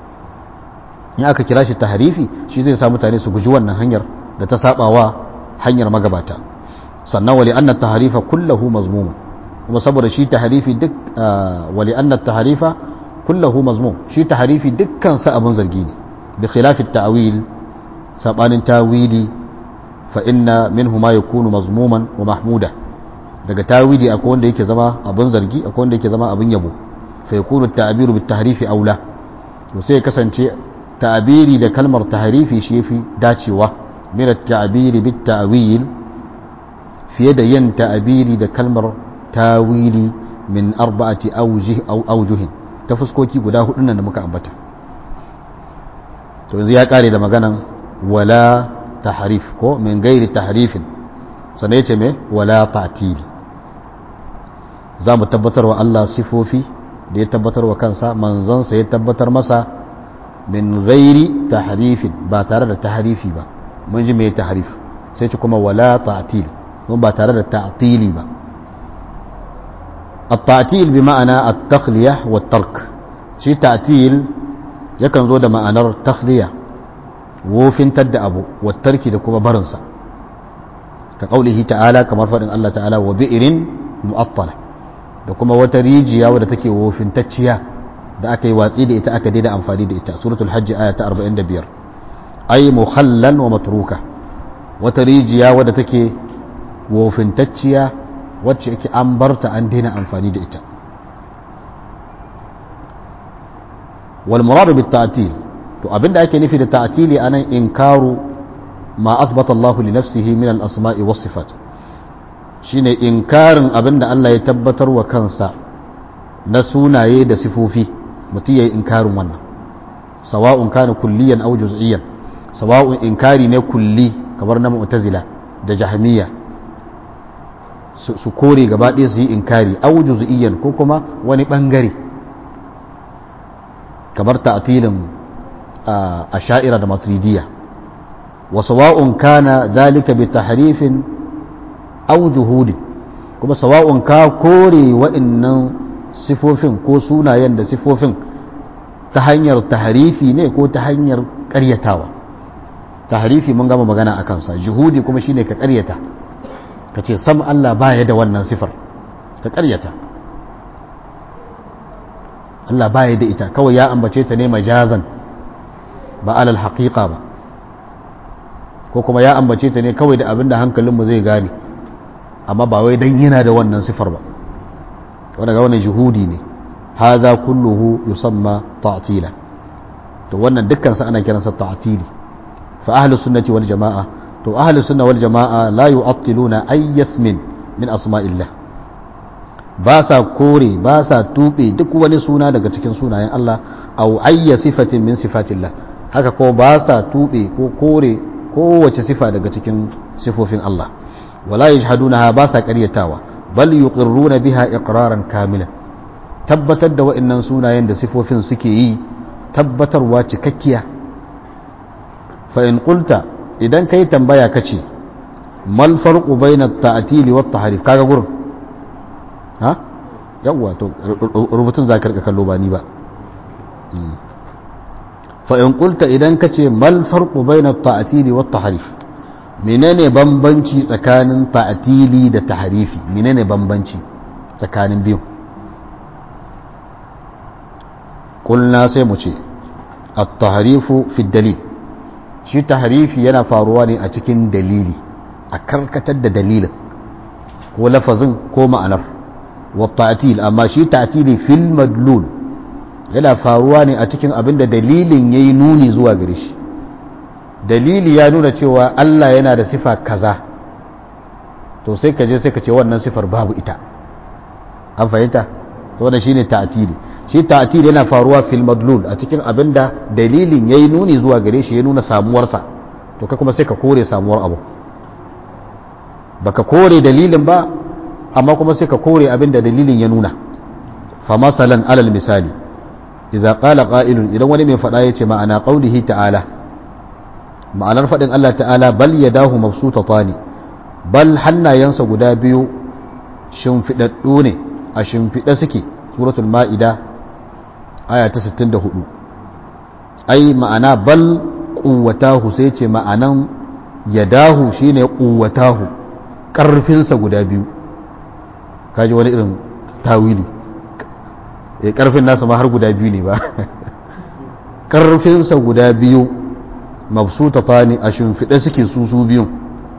in aka kira shi tahrifi shi zai sa mutane su guji wannan hanyar da ta saba wa hanyar magabata sannan wali anna tahrifa kullahu mazmum kuma saboda shi tahrifi duk wali anna tahrifa kullahu mazmum shi tahrifi dukkan sa abun zargi ne bi khilafi at-ta'wil sabanin tawili فإن منه ما يكون مضموما ومحمودا daga tawili akwai wanda yake zama abin zargi akwai wanda yake zama abin yabo fa yakunu ta'biru bit tahrifi aula to sai kasance ta'biri da kalmar tahrifi shi yafi dacewa min at-ta'biri bit ta'wil fiye da yin ta'biri da kalmar tawili min arba'ati awjih aw awjuhin ta fuskoki guda hudu nan da muka ambata to yanzu ya kare da maganan wala tahrif ko min gairi tahrifin sannan yace me wala ta'til za mu tabbatar wa Allah sifofi da ya tabbatar wa kansa manzansa ya tabbatar masa min gairi tahrifin ba tare da tahrifi ba mun ji me tahrif sai ce kuma wala ta'til mun ba tare da ta'tili ba التعتيل بمعنى التخلية والترك شي تعتيل يكن زود معنى التخلية wofintar da abu wattarki da kuma barinsa ka ƙaulihi ta'ala kamar faɗin Allah ta'ala wa bi'irin mu'attala da kuma wata rijiya wadda take wofintacciya da aka yi watsi da ita aka daina amfani da ita suratul hajji aya ta 45 ay mukhallan wa matruka wata rijiya wadda take wofintacciya wacce yake an barta an daina amfani da ita wal muradu bit ta'til to abinda ake nufi da ta'tili anan inkaru ma athbata Allah li nafsihi min al-asma'i was sifat shine inkarin abinda Allah ya tabbatar wa kansa na sunaye da sifofi mutum ya yi inkarin wannan sawa'un kana kulliyan au juz'iyyan sawa'un inkari ne kulli kamar na mu'tazila da jahmiya su kore gaba ɗaya su yi inkari au juz'iyyan ko kuma wani bangare kamar ta'tilin a sha'ira da maturidiyya wa sawa'un kana zalika bi tahrifin au juhudin kuma sawa'un ka kore wa'annan sifofin ko sunayen da sifofin ta hanyar taharifi ne ko ta hanyar karyatawa taharifi mun gama magana a kansa juhudi kuma shine ka karyata ka ce sam Allah baya da wannan sifar ka karyata Allah baya da ita kawai ya ambace ta ne majazan ba alal haqiqa ba ko kuma ya ambace ta ne kawai da abinda hankalinmu zai gane amma ba wai dan yana da wannan sifar ba wanda ga wannan juhudi ne hadha kulluhu yusamma ta'tila to wannan dukkan sa ana kiransa ta'tili fa ahlu sunnati wal jamaa to ahlu sunna wal jamaa la yu'attiluna ay yasmin min asma'illah ba sa kore ba sa tube duk wani suna daga cikin sunayen Allah aw ayya sifatin min sifatillah haka ko ba sa tube ko kore kowace sifa daga cikin sifofin Allah wala yajhadunaha ba sa ƙaryatawa bal yuqirruna biha iqraran kamilan tabbatar da wa'annan sunayen da sifofin suke yi tabbatarwa cikakkiya fa in qulta idan kai tambaya kace mal farqu bayna at-ta'til wa at-tahrif kaga gurin ha yawa to rubutun zakar ka kallo ba ni ba fa in qulta idan kace mal farqu bayna at-ta'til wa at-tahrif menene bambanci tsakanin ta'tili da tahrifi menene bambanci tsakanin biyu kulna sai mu ce at-tahrifu fi dalil shi tahrifi yana faruwa ne a cikin dalili a karkatar da dalilin ko lafazin ko ma'anar wa ta'til amma shi ta'tili fil madlul yana faruwa ne a cikin abinda dalilin yayi nuni zuwa gare shi dalili ya nuna cewa Allah yana da sifa kaza to sai ka je sai ka ce wannan sifar babu ita an fahimta to wannan shine ta'tili shi ta'tili yana faruwa fil madlul a cikin abinda dalilin yayi nuni zuwa gare shi ya nuna samuwarsa to kai kuma sai ka kore samuwar abu baka kore dalilin ba amma kuma sai ka kore abinda dalilin ya nuna fa masalan alal misali idza qala qa'ilun idan wani mai fada yace ma'ana qaulihi ta'ala ma'anar faɗin Allah ta'ala bal ya dahu mabsutata ne bal hannayensa guda biyu shimfiɗaɗɗu ne a shimfiɗa suke suratul ma'ida aya ta 64 ai ma'ana bal ƙuwatahu sai ce ma'anan ya dahu shine ƙuwatahu ƙarfinsa guda biyu kaji wani irin tawili ƙarfin nasa ma har guda biyu ne ba ƙarfinsa guda biyu mabsutata ne a shimfiɗe suke su su biyun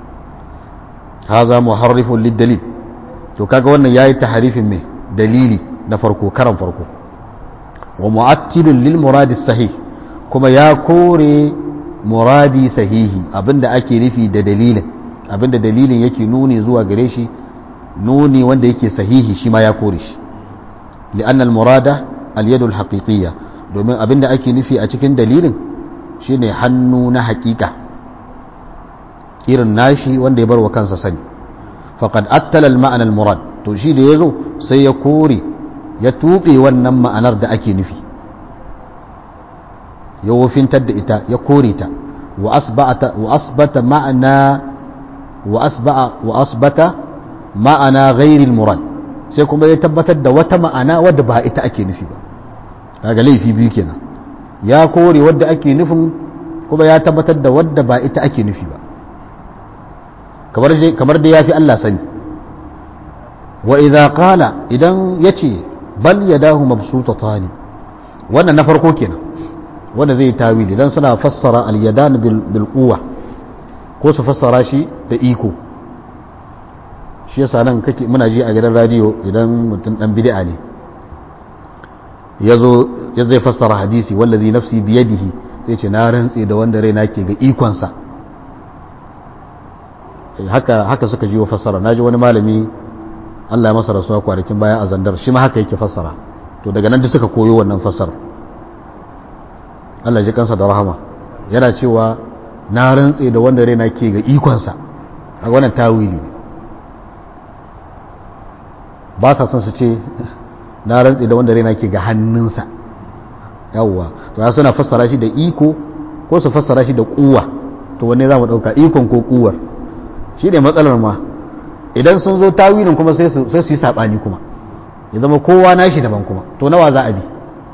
haza muharrifun lidalil to kaga wannan yayi taharifin mai dalili na farko karan farko wa mu'attilun lil muradi sahih kuma ya kore muradi sahihi abinda ake nufi da dalilin abinda dalilin yake nuni zuwa gare shi nuni wanda yake sahihi shi ma ya kore shi li'anna al-murada al-yadu al-haqiqiyya domin abinda ake nufi a cikin dalilin shine hannu na hakika irin nashi wanda ya bar wa kansa sani faqad attala al-ma'na al-murad to shi da yazo sai ya kore ya tuɓe wannan ma'anar da ake nufi ya wofintar da ita ya kore ta wa asbata wa asbata ma'ana wa asba'a wa asbata ma'ana ghairi al-murad sai kuma ya tabbatar da wata ma'ana wadda ba ita ake nufi ba kaga laifi biyu kenan ya kore wadda ake nufin kuma ya tabbatar da wadda ba ita ake nufi ba kamar da ya fi Allah sani wa idza qala idan yace bal yadahu mabsutatani wannan na farko kenan wanda zai tawili dan suna fassara al yadan bil quwwa ko su fassara shi da iko shi yasa nan kake muna ji a gidan radio idan mutum dan bid'a ne yazo ya zai fassara hadisi wallazi nafsi biyadihi sai ce na rantse da wanda raina ke ga ikonsa haka haka suka ji wa fassara naji wani malami Allah ya masa rasuwa kwanakin baya a zandar shi ma haka yake fassara to daga nan da suka koyo wannan fasar Allah ji kansa da rahama yana cewa na rantse da wanda raina ke ga ikonsa a wannan tawili ne ba sa son su ce na rantse da wanda raina ke ga hannunsa yawwa to ya suna fassara shi da iko ko su fassara shi da kuwa to wanne za mu ɗauka ikon ko kuwar shi ne matsalar ma idan sun zo tawilin kuma sai su yi saɓani kuma ya zama kowa nashi daban kuma to nawa za a bi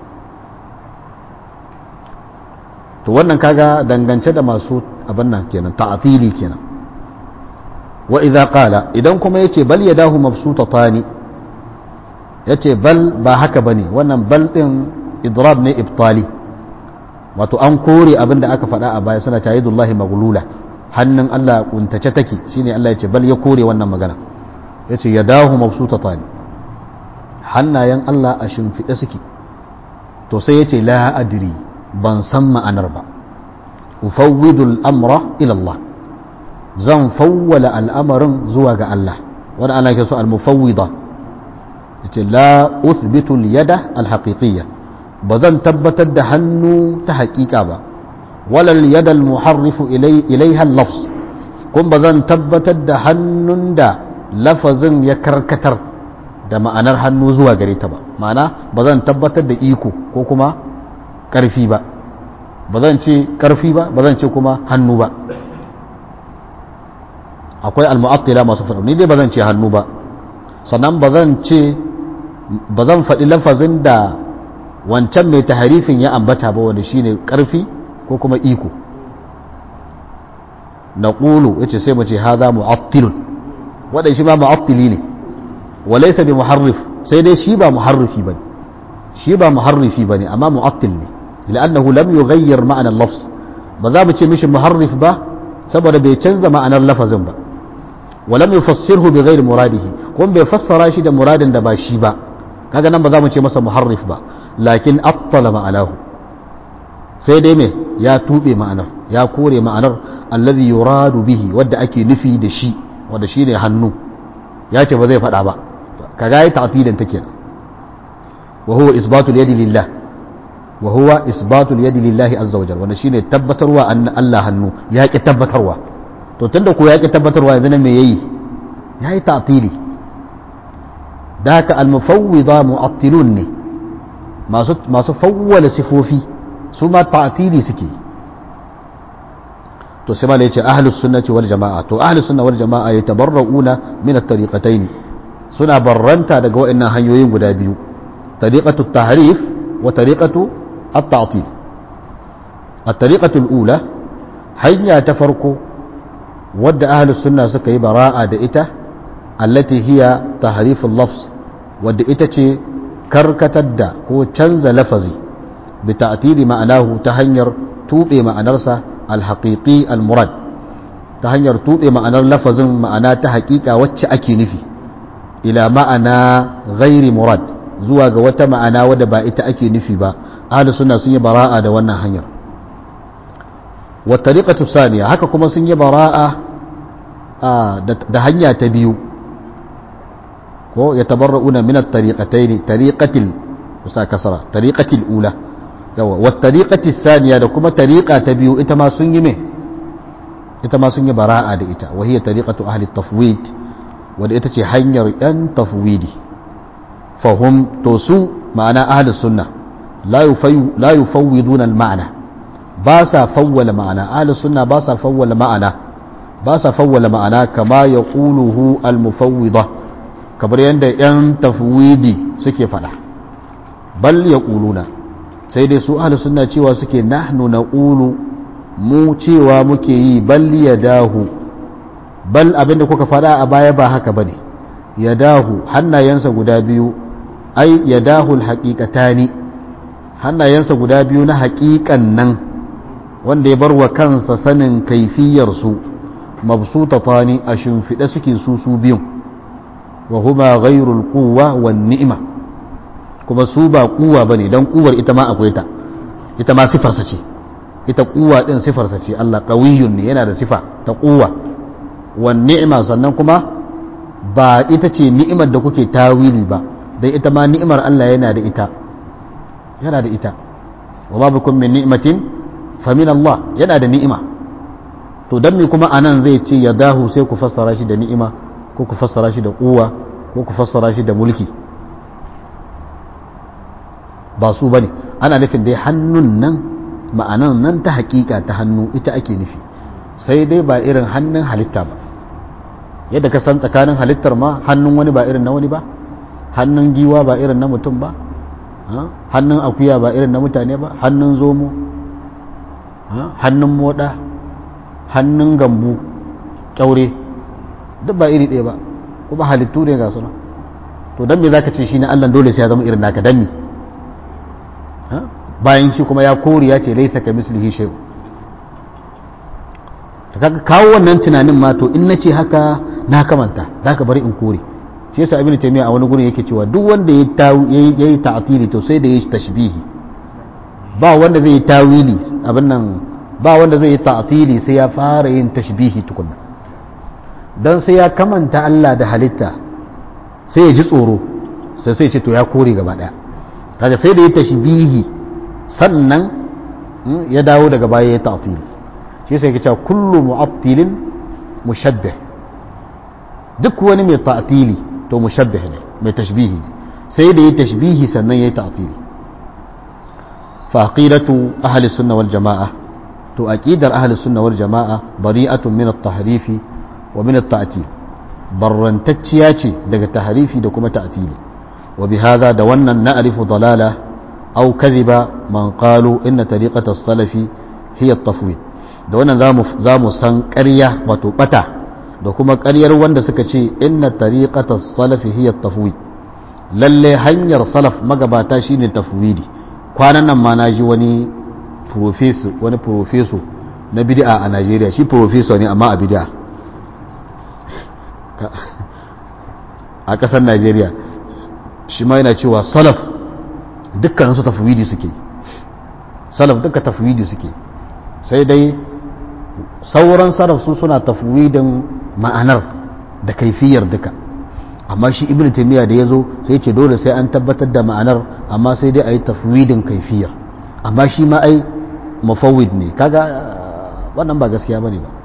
to wannan kaga dangance da masu abin nan kenan ta'atili kenan wa idza qala idan kuma yace bal yadahu mabsutatani yace bal ba haka bane wannan bal din idrab ne ibtali wato an kore abin da aka faɗa a baya suna ta yadullahi maghlula hannun Allah kuntace take shine Allah yace bal ya kore wannan magana yace yadahu mabsutatani hannayen Allah a shimfiɗe suke to sai yace la adri ban san ma'anar ba ufawwidul amra ila Allah zan fawwala al'amarin zuwa ga Allah wanda ana ke so al-mufawwida yace la uthbitu al-yada al-haqiqiyya ba zan tabbatar da hannu ta haƙiƙa ba wala al-yada al-muharrifu ilayha al-lafz kun ba zan tabbatar da hannun da lafazin ya karkatar da ma'anar hannu zuwa gare ta ba ma'ana ba zan tabbatar da iko ko kuma ƙarfi ba ba zan ce ƙarfi ba ba zan ce kuma hannu ba akwai almu'attila masu faɗa ni dai ba zan ce hannu ba sannan ba zan ce ba zan faɗi lafazin da wancan mai taharifin ya ambata ba wanda shine ƙarfi ko kuma iko na ƙulu ya ce sai mu ce haza mu'attilun wadda shi ma mu'attili ne walaisa bi muharrif sai dai shi ba muharrifi ba shi ba muharrifi ba ne amma mu'attil ne لأنه لم يغير معنى اللفظ بذا بتشي مش محرف با saboda bai canza ma'anar lafazin ba walam yufassirhu bi ghairi muradihi kuma bai fassara shi da muradin da ba shi ba kaga nan ba za mu ce masa muharrif ba lakin attala ma'anahu sai dai me ya tube ma'anar ya kore ma'anar alladhi yuradu bihi wadda ake nufi da shi wanda shine hannu ya ce ba zai faɗa ba kaga yi ta'tilin take wa huwa isbatul yadi lillah wa huwa isbatul yadi lillahi azza wajal wannan shine tabbatarwa an Allah hannu ya ki tabbatarwa to tunda ko ya ki tabbatarwa yanzu ne me yayi yayi ta'tili da haka al mufawwida mu'attilun ne masu masu fawwala sifofi su ma ta'tili suke to sai malai yace ahlus sunnati wal jamaa to ahlus sunna wal jamaa yatabarrauna min at-tariqatayn suna barranta daga wa'annan hanyoyin guda biyu tariqatu tahrif wa tariqatu التعطيل الطريقة الأولى هيا تفرق ود أهل السنة سكي براءة دئتة التي هي تحريف اللفظ ود إتة كركة الدا هو تنز لفظي بتعطيل معناه تهنير توبي معنرسة الحقيقي المراد تهنير توبي معنر لفظ معناه تحقيقة واتش أكي نفي إلى معنى غير مراد zuwa ga wata ma'ana wadda ba ita ake nufi ba ahli sunna sun yi bara'a da wannan hanyar wa tariqatu saniya haka kuma sun yi bara'a da hanya ta biyu ko ya tabarra'una min at-tariqatayn tariqatil usa kasara tariqatil ula yawa wa tariqati saniya da kuma tariqa ta biyu ita ma sun yi me ita ma sun yi bara'a da ita wa hiya tariqatu ahli at-tafwid wadda ita ce hanyar yan tafwidi fahim to su ma'ana ahli sunna la yufawwiduna al-ma'na ba sa fawwala ma'ana ahli sunna ba sa fawwala ma'ana ba sa fawwala ma'ana kama yaquluhu al-mufawwida kamar yadda yan tafwidi suke fada bal yaquluna sai dai su ahli sunna cewa suke nahnu naqulu mu cewa muke yi bal yadahu bal abinda kuka fada a baya ba haka bane yadahu hannayensa guda biyu ai yadahu alhaqiqatani hannayensa guda biyu na haƙiƙan nan wanda ya bar wa kansa sanin kaifiyar su mabsutatani a shimfiɗe suke su su biyun wa huma ghairul quwwa wan ni'ma kuma su ba kuwa bane dan kuwar ita ma akwai ta ita ma sifarsa ce ita kuwa din sifarsa ce Allah qawiyyun ne yana da sifa ta kuwa wan ni'ma sannan kuma ba ita ce ni'imar da kuke tawili ba dan ita ma ni'imar Allah yana da ita yana da ita wa ma bikum min ni'matin fa min Allah yana da ni'ima to dan me kuma anan zai ce ya dahu sai ku fassara shi da ni'ima ko ku fassara shi da kuwa ko ku fassara shi da mulki ba su bane ana nufin dai hannun nan ma'anan nan ta hakika ta hannu ita ake nufi sai dai ba irin hannun halitta ba yadda ka san tsakanin halittar ma hannun wani ba irin na wani ba hannun giwa ba irin na mutum ba hannun akuya ba irin na mutane ba hannun zomo hannun moda hannun gambu kyaure duk ba iri ɗaya ba kuma halittu ne ga suna to don me za ka ce shi na allah dole sai ya zama irin naka don me bayan shi kuma ya kori ya ce laisa ka mislihi shay ta kaga kawo wannan tunanin ma to in na ce haka na kamanta za ka bari in kore shi yasa ibnu taymiya a wani gurin yake cewa duk wanda ya yi ta'atili to sai da ya yi tashbihi ba wanda zai yi tawili abin nan ba wanda zai yi ta'atili sai ya fara yin tashbihi tukunna dan sai ya kamanta Allah da halitta sai ya ji tsoro sai sai ce to ya kore gaba daya kaga sai da ya tashbihi sannan ya dawo daga baya ya ta'tili shi sai yake cewa kullu mu'attilin mushabbih duk wani mai ta'tili to mushabbih ne mai tashbihi ne sai da ya tashbihi sannan ya ta'tili fa aqidatu ahli sunna wal jamaa to aqidar ahli sunna wal jamaa bari'atun min at-tahrifi wa min at-ta'til barrantacciya ce daga tahrifi da kuma ta'tili wa bihadha da wannan na'rifu dalala aw kadhiba man qalu inna tariqata as-salafi hiya at-tafwid da wannan zamu san ƙarya wato bata da kuma ƙaryar wanda suka ce inna tariqata as-salafi hiya at-tafwid lalle hanyar salaf magabata shine tafwidi kwanan nan ma naji wani professor wani professor na bid'a a Najeriya shi professor ne amma a bid'a a ƙasar Najeriya shi ma yana cewa salaf dukkaninsu tafwidi suke salaf duka tafwidi suke sai dai sauran salaf su suna tafwidin ma'anar da kaifiyar duka amma shi ibn taymiya da yazo sai ce dole sai an tabbatar da ma'anar amma sai dai ayi tafwidin kaifiyar amma shi ma ai mufawwid ne kaga wannan ba gaskiya bane ba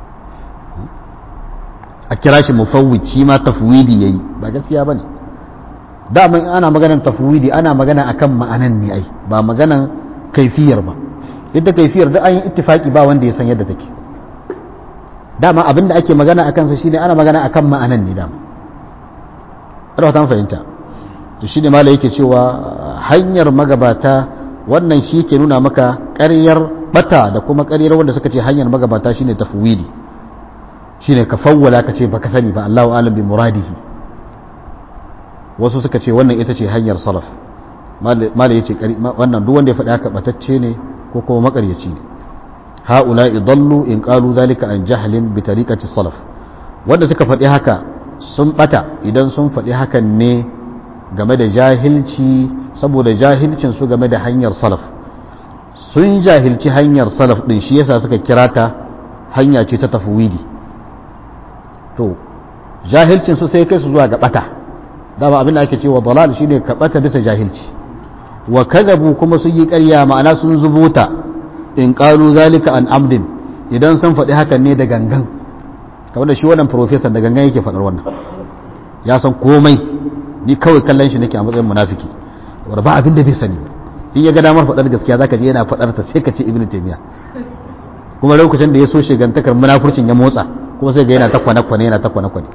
a kira shi mufawwid shi ma tafwidi yayi ba gaskiya bane dama ana maganan tafwidi ana magana akan ma'anan ne ai ba maganan kaifiyar ba yadda kaifiyar da an yi ittifaki ba wanda ya san yadda take dama abinda ake magana akan sa shine ana magana akan ma'anan ne dama ina ta fahimta to shine mala yake cewa hanyar magabata wannan shi ke nuna maka ƙaryar bata da kuma ƙaryar wanda suka ce hanyar magabata shine tafwidi shine ka fawwala ka ce baka sani ba Allahu alam bi muradihi wasu suka ce wannan ita ce hanyar salaf mala yace wannan duk wanda ya faɗi haka batacce ne ko kuma makaryaci ne haula idallu in qalu zalika an jahlin bi tariqati salaf wanda suka faɗi haka sun bata idan sun faɗi hakan ne game da jahilci saboda jahilcin su game da hanyar salaf sun jahilci hanyar salaf din shi yasa suka kira ta hanya ce ta tafwidi to jahilcin su sai kai su zuwa ga bata dama abin da ake cewa dalal shine ka bata bisa jahilci wa kadhabu kuma sun yi ƙarya ma'ana sun zubuta in qalu zalika an amdin idan sun faɗi hakan ne da gangan kamar da shi wannan professor da gangan yake faɗar wannan ya san komai ni kawai kallon shi nake a matsayin munafiki wanda ba abin da bai sani in ya ga damar faɗar gaskiya zaka je yana faɗar ta sai ka ce ibnu taymiya kuma lokacin da ya so shigantakar munafurcin ya motsa kuma sai ga yana ta kwane-kwane yana ta kwane-kwane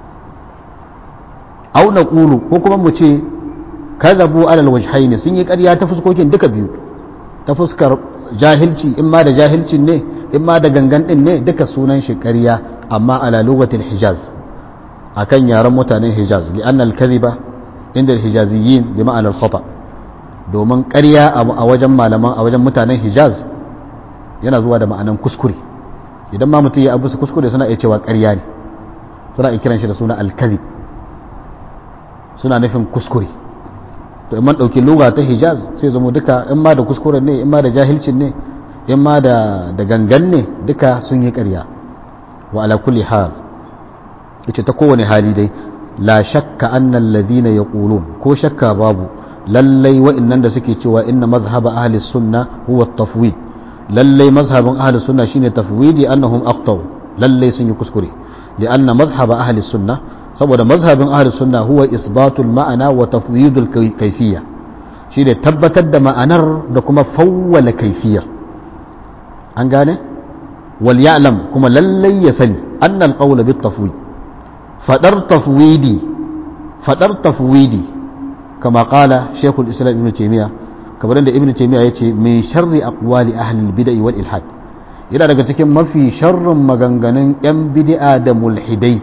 au na ƙulu ko kuma mu ce kazabu alal wajhaini sun yi ƙarya ta fuskokin duka biyu ta fuskar jahilci in ma da jahilcin ne in ma da gangan din ne duka sunan shi ƙarya amma ala lugatil hijaz akan yaren mutanen hijaz li anna al kadhiba inda al hijaziyin bi ma'ana al khata domin ƙarya a wajen malaman a wajen mutanen hijaz yana zuwa da ma'anan kuskure idan ma mutum ya abu su kuskure suna iya cewa ƙarya ne suna iya kiran shi da suna al kadhib suna nufin kuskure to in man ɗauki lugha ta hijaz sai zama duka in ma da kuskuren ne in ma da jahilcin ne in ma da da gangan ne duka sun yi ƙarya wa ala kulli hal ita ta kowane hali dai la shakka annal ladhina yaqulun ko shakka babu lallai wa'annan da suke cewa inna mazhab ahli sunna huwa at-tafwid lallai mazhabin ahli sunna shine tafwidi annahum aqtaw lallai sun yi kuskure lianna mazhab ahli sunna saboda mazhabin ahli sunna huwa isbatul ma'ana wa tafwidul kayfiyya shine tabbatar da ma'anar da kuma fawwala kayfiyar an gane wal ya'lam kuma lallai ya sani annal qawla bit tafwid fadar tafwidi fadar tafwidi kama qala shaykhul islam ibn taymiya kamar da ibn taymiya yace min sharri aqwali ahli al bid'ah wal ilhad yana daga cikin mafi sharrin maganganun yan bid'a da mulhidai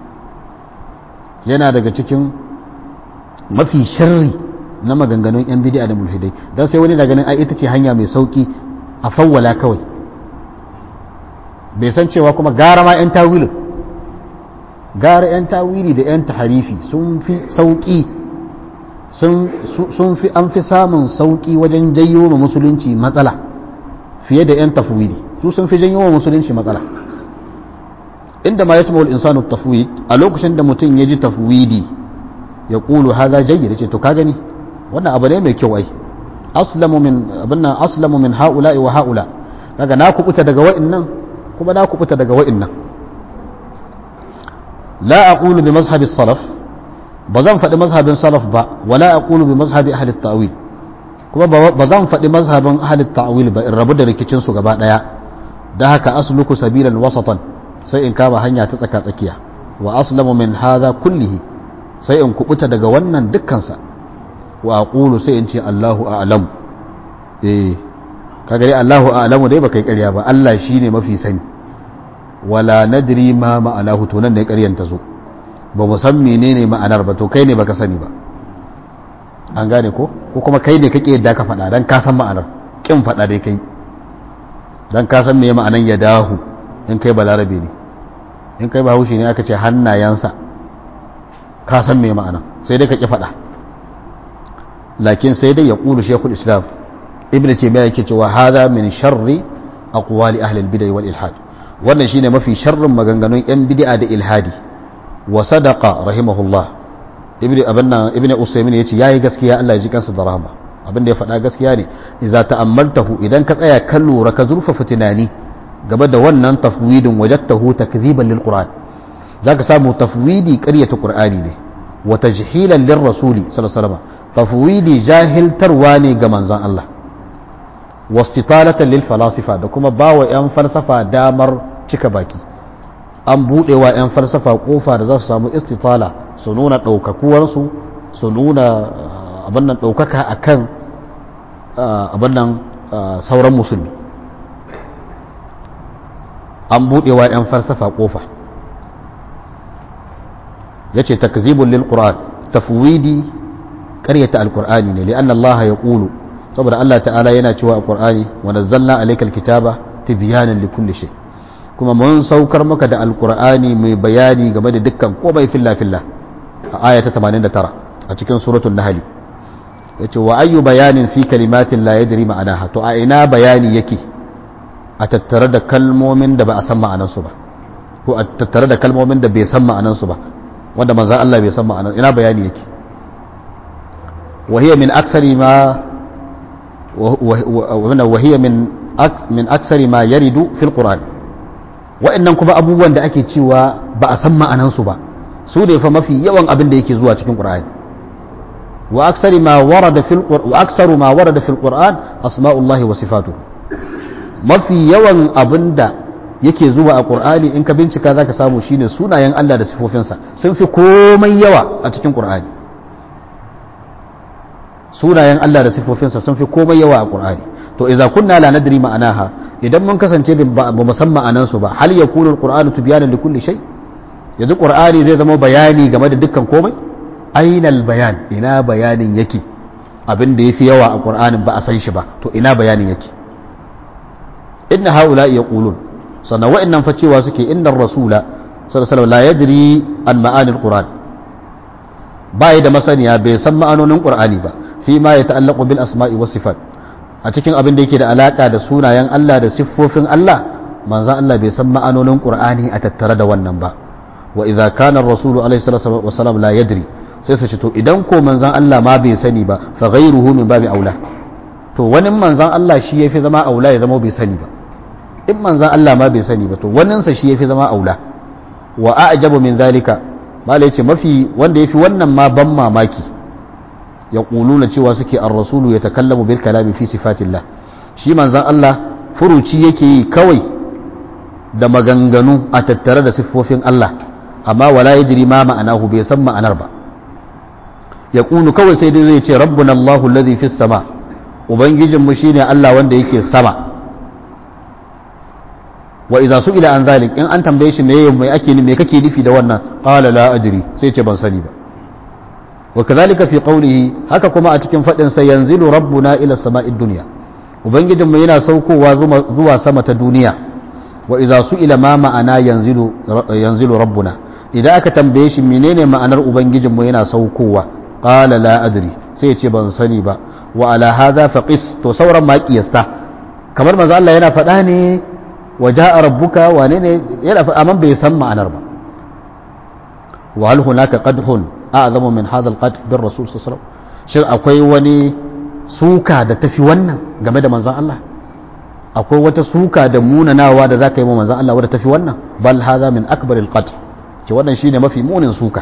yana daga cikin mafi sharri na maganganun yan bid'a da mulhidai dan sai wani na ganin ai ita ce hanya mai sauki a fawwala kawai bai san cewa kuma gara ma 'yan tawilin gara 'yan tawili da 'yan taharifi sun fi sauƙi sun fi an fi samun sauƙi wajen janyo wa musulunci matsala fiye da 'yan tafwidi su sun fi janyo wa musulunci matsala inda ma ya sama insanu tafwid a lokacin da mutum ya ji tafwidi ya ƙulu haza jayyar ce to ka gani wannan abu ne mai kyau ai aslamu min abin nan aslamu min haula'i wa haula kaga na kubuta daga wa'annan kuma na kubuta daga wa'innan la aqulu bi mazhabi salaf ba zan faɗi mazhabin salaf ba wala aqulu bi mazhabi ahli ta'wil kuma ba zan faɗi mazhabin ahli ta'wil ba in rabu da rikicin su gaba daya da haka asluku sabilan wasatan sai in kama hanya ta tsaka tsakiya wa aslamu min hadha kullihi sai in kubuta daga wannan dukkansa wa aqulu sai in ce Allahu a'lam eh kaga dai Allahu a'lamu dai baka yi ƙarya ba Allah shine mafi sani wala nadri ma ma'anahu to nan ne ƙaryan ta zo ba mu san menene ma'anar ba to kai ne baka sani ba an gane ko ko kuma kai ne kake yadda ka faɗa dan ka san ma'anar kin faɗa dai kai dan ka san meye ma'anan ya dahu in kai balarabe ne in kai bahaushe ne aka ce hannayensa ka san meye ma'ana sai dai ka ki faɗa lakin sai dai ya ƙulu shekul islam ibn taymiya yake cewa hada min sharri aqwali ahli al-bid'ah wal ilhad wannan shine mafi sharrin maganganun yan bid'a da ilhadi wa sadaqa rahimahullah ibn abanna ibn usaymin yace yayi gaskiya Allah ya ji kansa da rahama abin da ya faɗa gaskiya ne idza ta'ammaltahu idan ka tsaya kan lura ka zurfafa tunani gaba da wannan tafwidin wajadtahu takdhiban lil qur'an zaka samu tafwidi ƙaryata qur'ani ne wa tajhilan lir rasuli sallallahu alaihi wasallam tafwidi jahiltarwa ne ga manzon Allah wastitalatan lil falasifa da kuma bawa yan falsafa damar cika baki an budewa yan falsafa kofa da za su samu istitala su nuna ɗaukakuwar su su nuna abin nan ɗaukaka akan abin nan sauran musulmi an budewa yan falsafa kofa yace takzibun lil qur'an tafwidi ƙaryata alqur'ani ne li'anna Allah ya qulu saboda Allah ta'ala yana cewa a Qur'ani wa nazzalna alaykal kitaba tibyanan likulli shay kuma mun saukar maka da alqur'ani mai bayani game da dukkan komai filla filla a aya ta 89 a cikin suratul nahl yace wa ayyu bayanin fi kalimatin la yadri ma'anaha to a ina bayani yake a tattare da kalmomin da ba a san ma'anansu ba ko a tattare da kalmomin da bai san ma'anansu ba wanda manzo Allah bai san ma'anan ina bayani yake وهي من أكثر ما وهي من من أكثر ما يرد في القرآن wa'annan kuma abubuwan da ake cewa ba a san ma'anansu ba su ne fa mafi yawan abin da yake zuwa cikin Qur'ani wa aksari ma warada fil wa aksaru ma warada fil Qur'an asma'ullahi wa sifatuhu mafi yawan abin da yake zuwa a Qur'ani in ka bincika zaka samu shine sunayen Allah da sifofinsa sun fi komai yawa a cikin Qur'ani sunayen Allah da sifofinsa sun fi komai yawa a Qur'ani to idza kunna la nadri ma'anaha idan mun kasance ba mu san ma'anan su ba hal yakunu al-qur'anu tibyanan likulli shay yanzu Qur'ani zai zama bayani game da dukkan komai ainal bayan ina bayanin yake abin da yafi yawa a Qur'anin ba a san shi ba to ina bayanin yake inna haula yaqulun sannan wa'annan fa cewa suke innar rasula sallallahu alaihi wasallam la yadri an ma'anil qur'an ba da masaniya bai san ma'anonin qur'ani ba fi ma ya ta'allaqu bil asma'i was sifat a cikin abin da yake da alaka da sunayen Allah da siffofin Allah manzon Allah bai san ma'anonin Qur'ani a tattare da wannan ba wa idza kana ar-rasul alayhi salatu wasalam la yadri sai su ce to idan ko manzon Allah ma bai sani ba fa ghayruhu min babi aula to wani manzon Allah shi yafi zama aula ya zama bai sani ba in manzon Allah ma bai sani ba to waninsa shi yafi zama aula wa a'jabu min zalika mala yace mafi wanda yafi wannan ma ban mamaki ya kuluna cewa suke ar-rasulu ya takallamu bil kalami fi sifatillah shi manzon Allah furuci yake yi kawai da maganganu a tattare da siffofin Allah amma wala yadri ma ma'anahu bai san ma'anar ba ya kulu kawai sai dai zai ce rabbuna Allahu alladhi fis sama ubangijin mu shine Allah wanda yake sama wa idza su'ila an zalik in an tambaye shi meye mai ake me kake nufi da wannan qala la adri sai ce ban sani ba wa kadhalika fi qawlihi haka kuma a cikin fadin sa yanzilu rabbuna ila sama'id dunya ubangijinmu yana saukowa zuwa sama ta duniya wa idza su'ila ma ma'ana yanzilu yanzilu rabbuna idan aka tambaye shi menene ma'anar ubangijinmu yana saukowa qala la adri sai ce ban sani ba wa ala hadha faqis to sauran ma kiyasta kamar manzo Allah yana faɗa ne wa ja'a rabbuka wane ne yana faɗa amma bai san ma'anar ba wa hal hunaka qadhun a'zamu min hadha al-qadh bir rasul sallallahu alaihi wasallam shin akwai wani suka da tafi wannan game da manzon Allah akwai wata suka da munanawa da zaka yi wa manzon Allah wadda tafi wannan bal hadha min akbaril qatl ce wannan shine mafi munin suka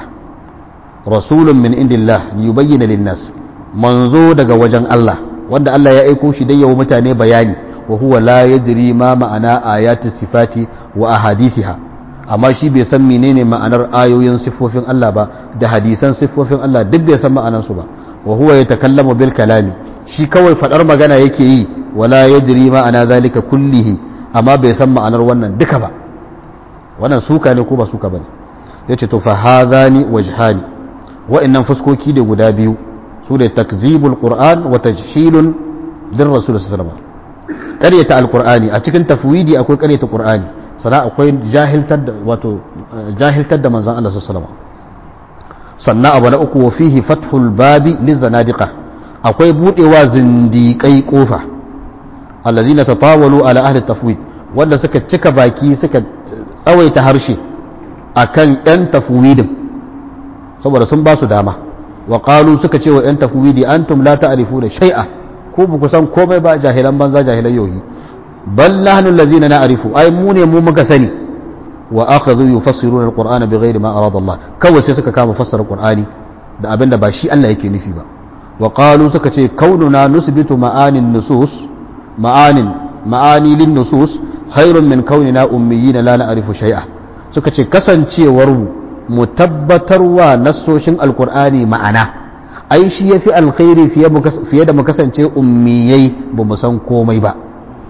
rasulun min indillah liyubayyana linnas manzo daga wajen Allah wanda Allah ya aiko shi dan yawo mutane bayani wa huwa la yadri ma ma'ana ayati sifati wa ahadithiha amma shi bai san menene ma'anar ayoyin siffofin Allah ba da hadisan siffofin Allah duk bai san ma'anar su ba wa huwa yatakallamu bil kalami shi kawai fadar magana yake yi wala yadri ma'ana zalika kullihi amma bai san ma'anar wannan duka ba wannan suka ne ko ba suka bane yace to fa hadhani wajhani wa'annan fuskoki da guda biyu su da takzibul qur'an wa tajhilun lir rasul sallallahu alaihi wasallam ƙaryata alqur'ani a cikin tafwidi akwai ƙaryata qur'ani sannan akwai jahiltar da wato jahiltar da manzon Allah sallallahu alaihi wasallam sannan abu na uku wa fihi fathul babi lizanadiqa akwai budewa zindiƙai kofa allazina tatawalu ala ahli tafwid wanda suka cika baki suka tsawaita harshe akan yan tafwidin saboda sun ba su dama wa qalu suka ce wa yan tafwidi antum la ta'rifuna shay'a ko ba ku san komai ba jahilan banza jahilan yohi bal nahnu allazina na'rifu ai mu ne mu muka sani wa akhadhu yufassiruna alqur'ana bighairi ma arada Allah kawai sai suka kama fassara qur'ani da abinda ba shi Allah yake nufi ba wa qalu suka ce kaununa nusbitu ma'anin nusus ma'anin ma'ani lin nusus khairun min kaunina ummiyina la na'rifu shay'a suka ce kasancewar mu mu tabbatarwa nassoshin alqur'ani ma'ana ai shi yafi alkhairi fiye da mu kasance ummiyai ba mu san komai ba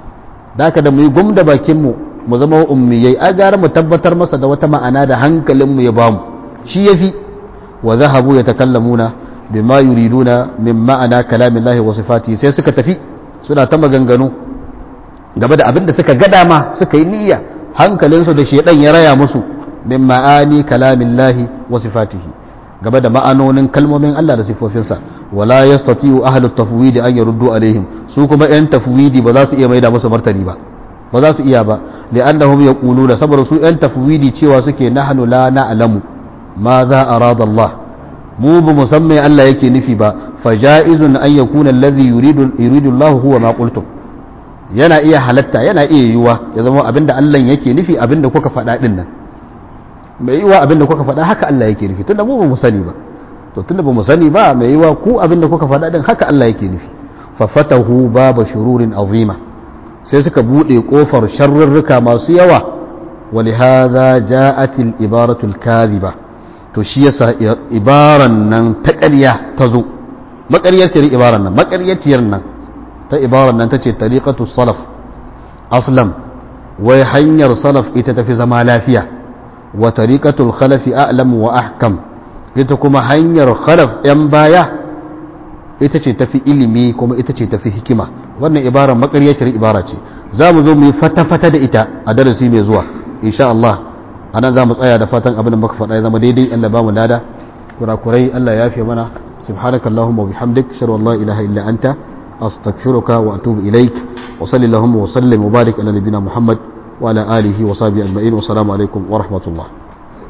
da da mu yi gumda bakin mu mu zama ummiyai a gara mu tabbatar masa da wata ma'ana da hankalinmu ya bamu shi yafi wa zahabu ya takallamuna bima yuriduna min ma'ana kalamin lahi wa sifati sai suka tafi suna ta maganganu gaba da abin da suka ga dama suka yi niyya hankalinsu da shedan ya raya musu min ma'ani kalamin lahi wa sifatihi gaba da ma'anonin kalmomin Allah da sifofinsa wala yastati'u ahlut tafwidi an yaruddu alaihim su kuma yan tafwidi ba za su iya maida musu martani ba ba za su iya ba li'annahum yaquluna saboda su yan tafwidi cewa suke nahnu la na'lamu ma za arada Allah mu ba musamman Allah yake nufi ba fa ja'izun an yakuna alladhi yuridu yuridu Allah huwa ma qultum yana iya halatta yana iya yiwuwa ya zama abinda Allah yake nufi abinda kuka faɗa din nan mai yiwuwa abinda kuka faɗa haka Allah yake nufi tunda mu ba mu sani ba to tunda ba mu sani ba mai yiwuwa ku abinda kuka faɗa din haka Allah yake nufi fa fatahu baba shururin azima sai suka bude kofar sharrurruka masu yawa wali hadha ja'at al ibaratu al kadhiba to shi yasa ibaran nan ta ƙarya ta zo maƙaryaciyar ibaran nan maƙaryaciyar nan ta ibaran nan tace tariqatu salaf aslam wai hanyar salaf ita tafi zama lafiya wa tariqatul khalafi a'lam wa ahkam ita kuma hanyar khalaf yan baya ita ce tafi ilimi kuma ita ce tafi hikima wannan ibara makaryacin ibara ce za mu zo mu yi fata-fata da ita a darasi mai zuwa insha Allah a nan za mu tsaya da fatan abin da muka faɗa ya zama daidai Allah ba mu lada kurakurai Allah ya fi mana subhanaka allahumma wa bihamdik shar la ilaha illa anta astaghfiruka wa atubu ilaik wa sallallahu wa sallim wa barik ala nabiyyina muhammad wa ala alihi wa sahbihi ajma'in wa assalamu alaikum wa rahmatullah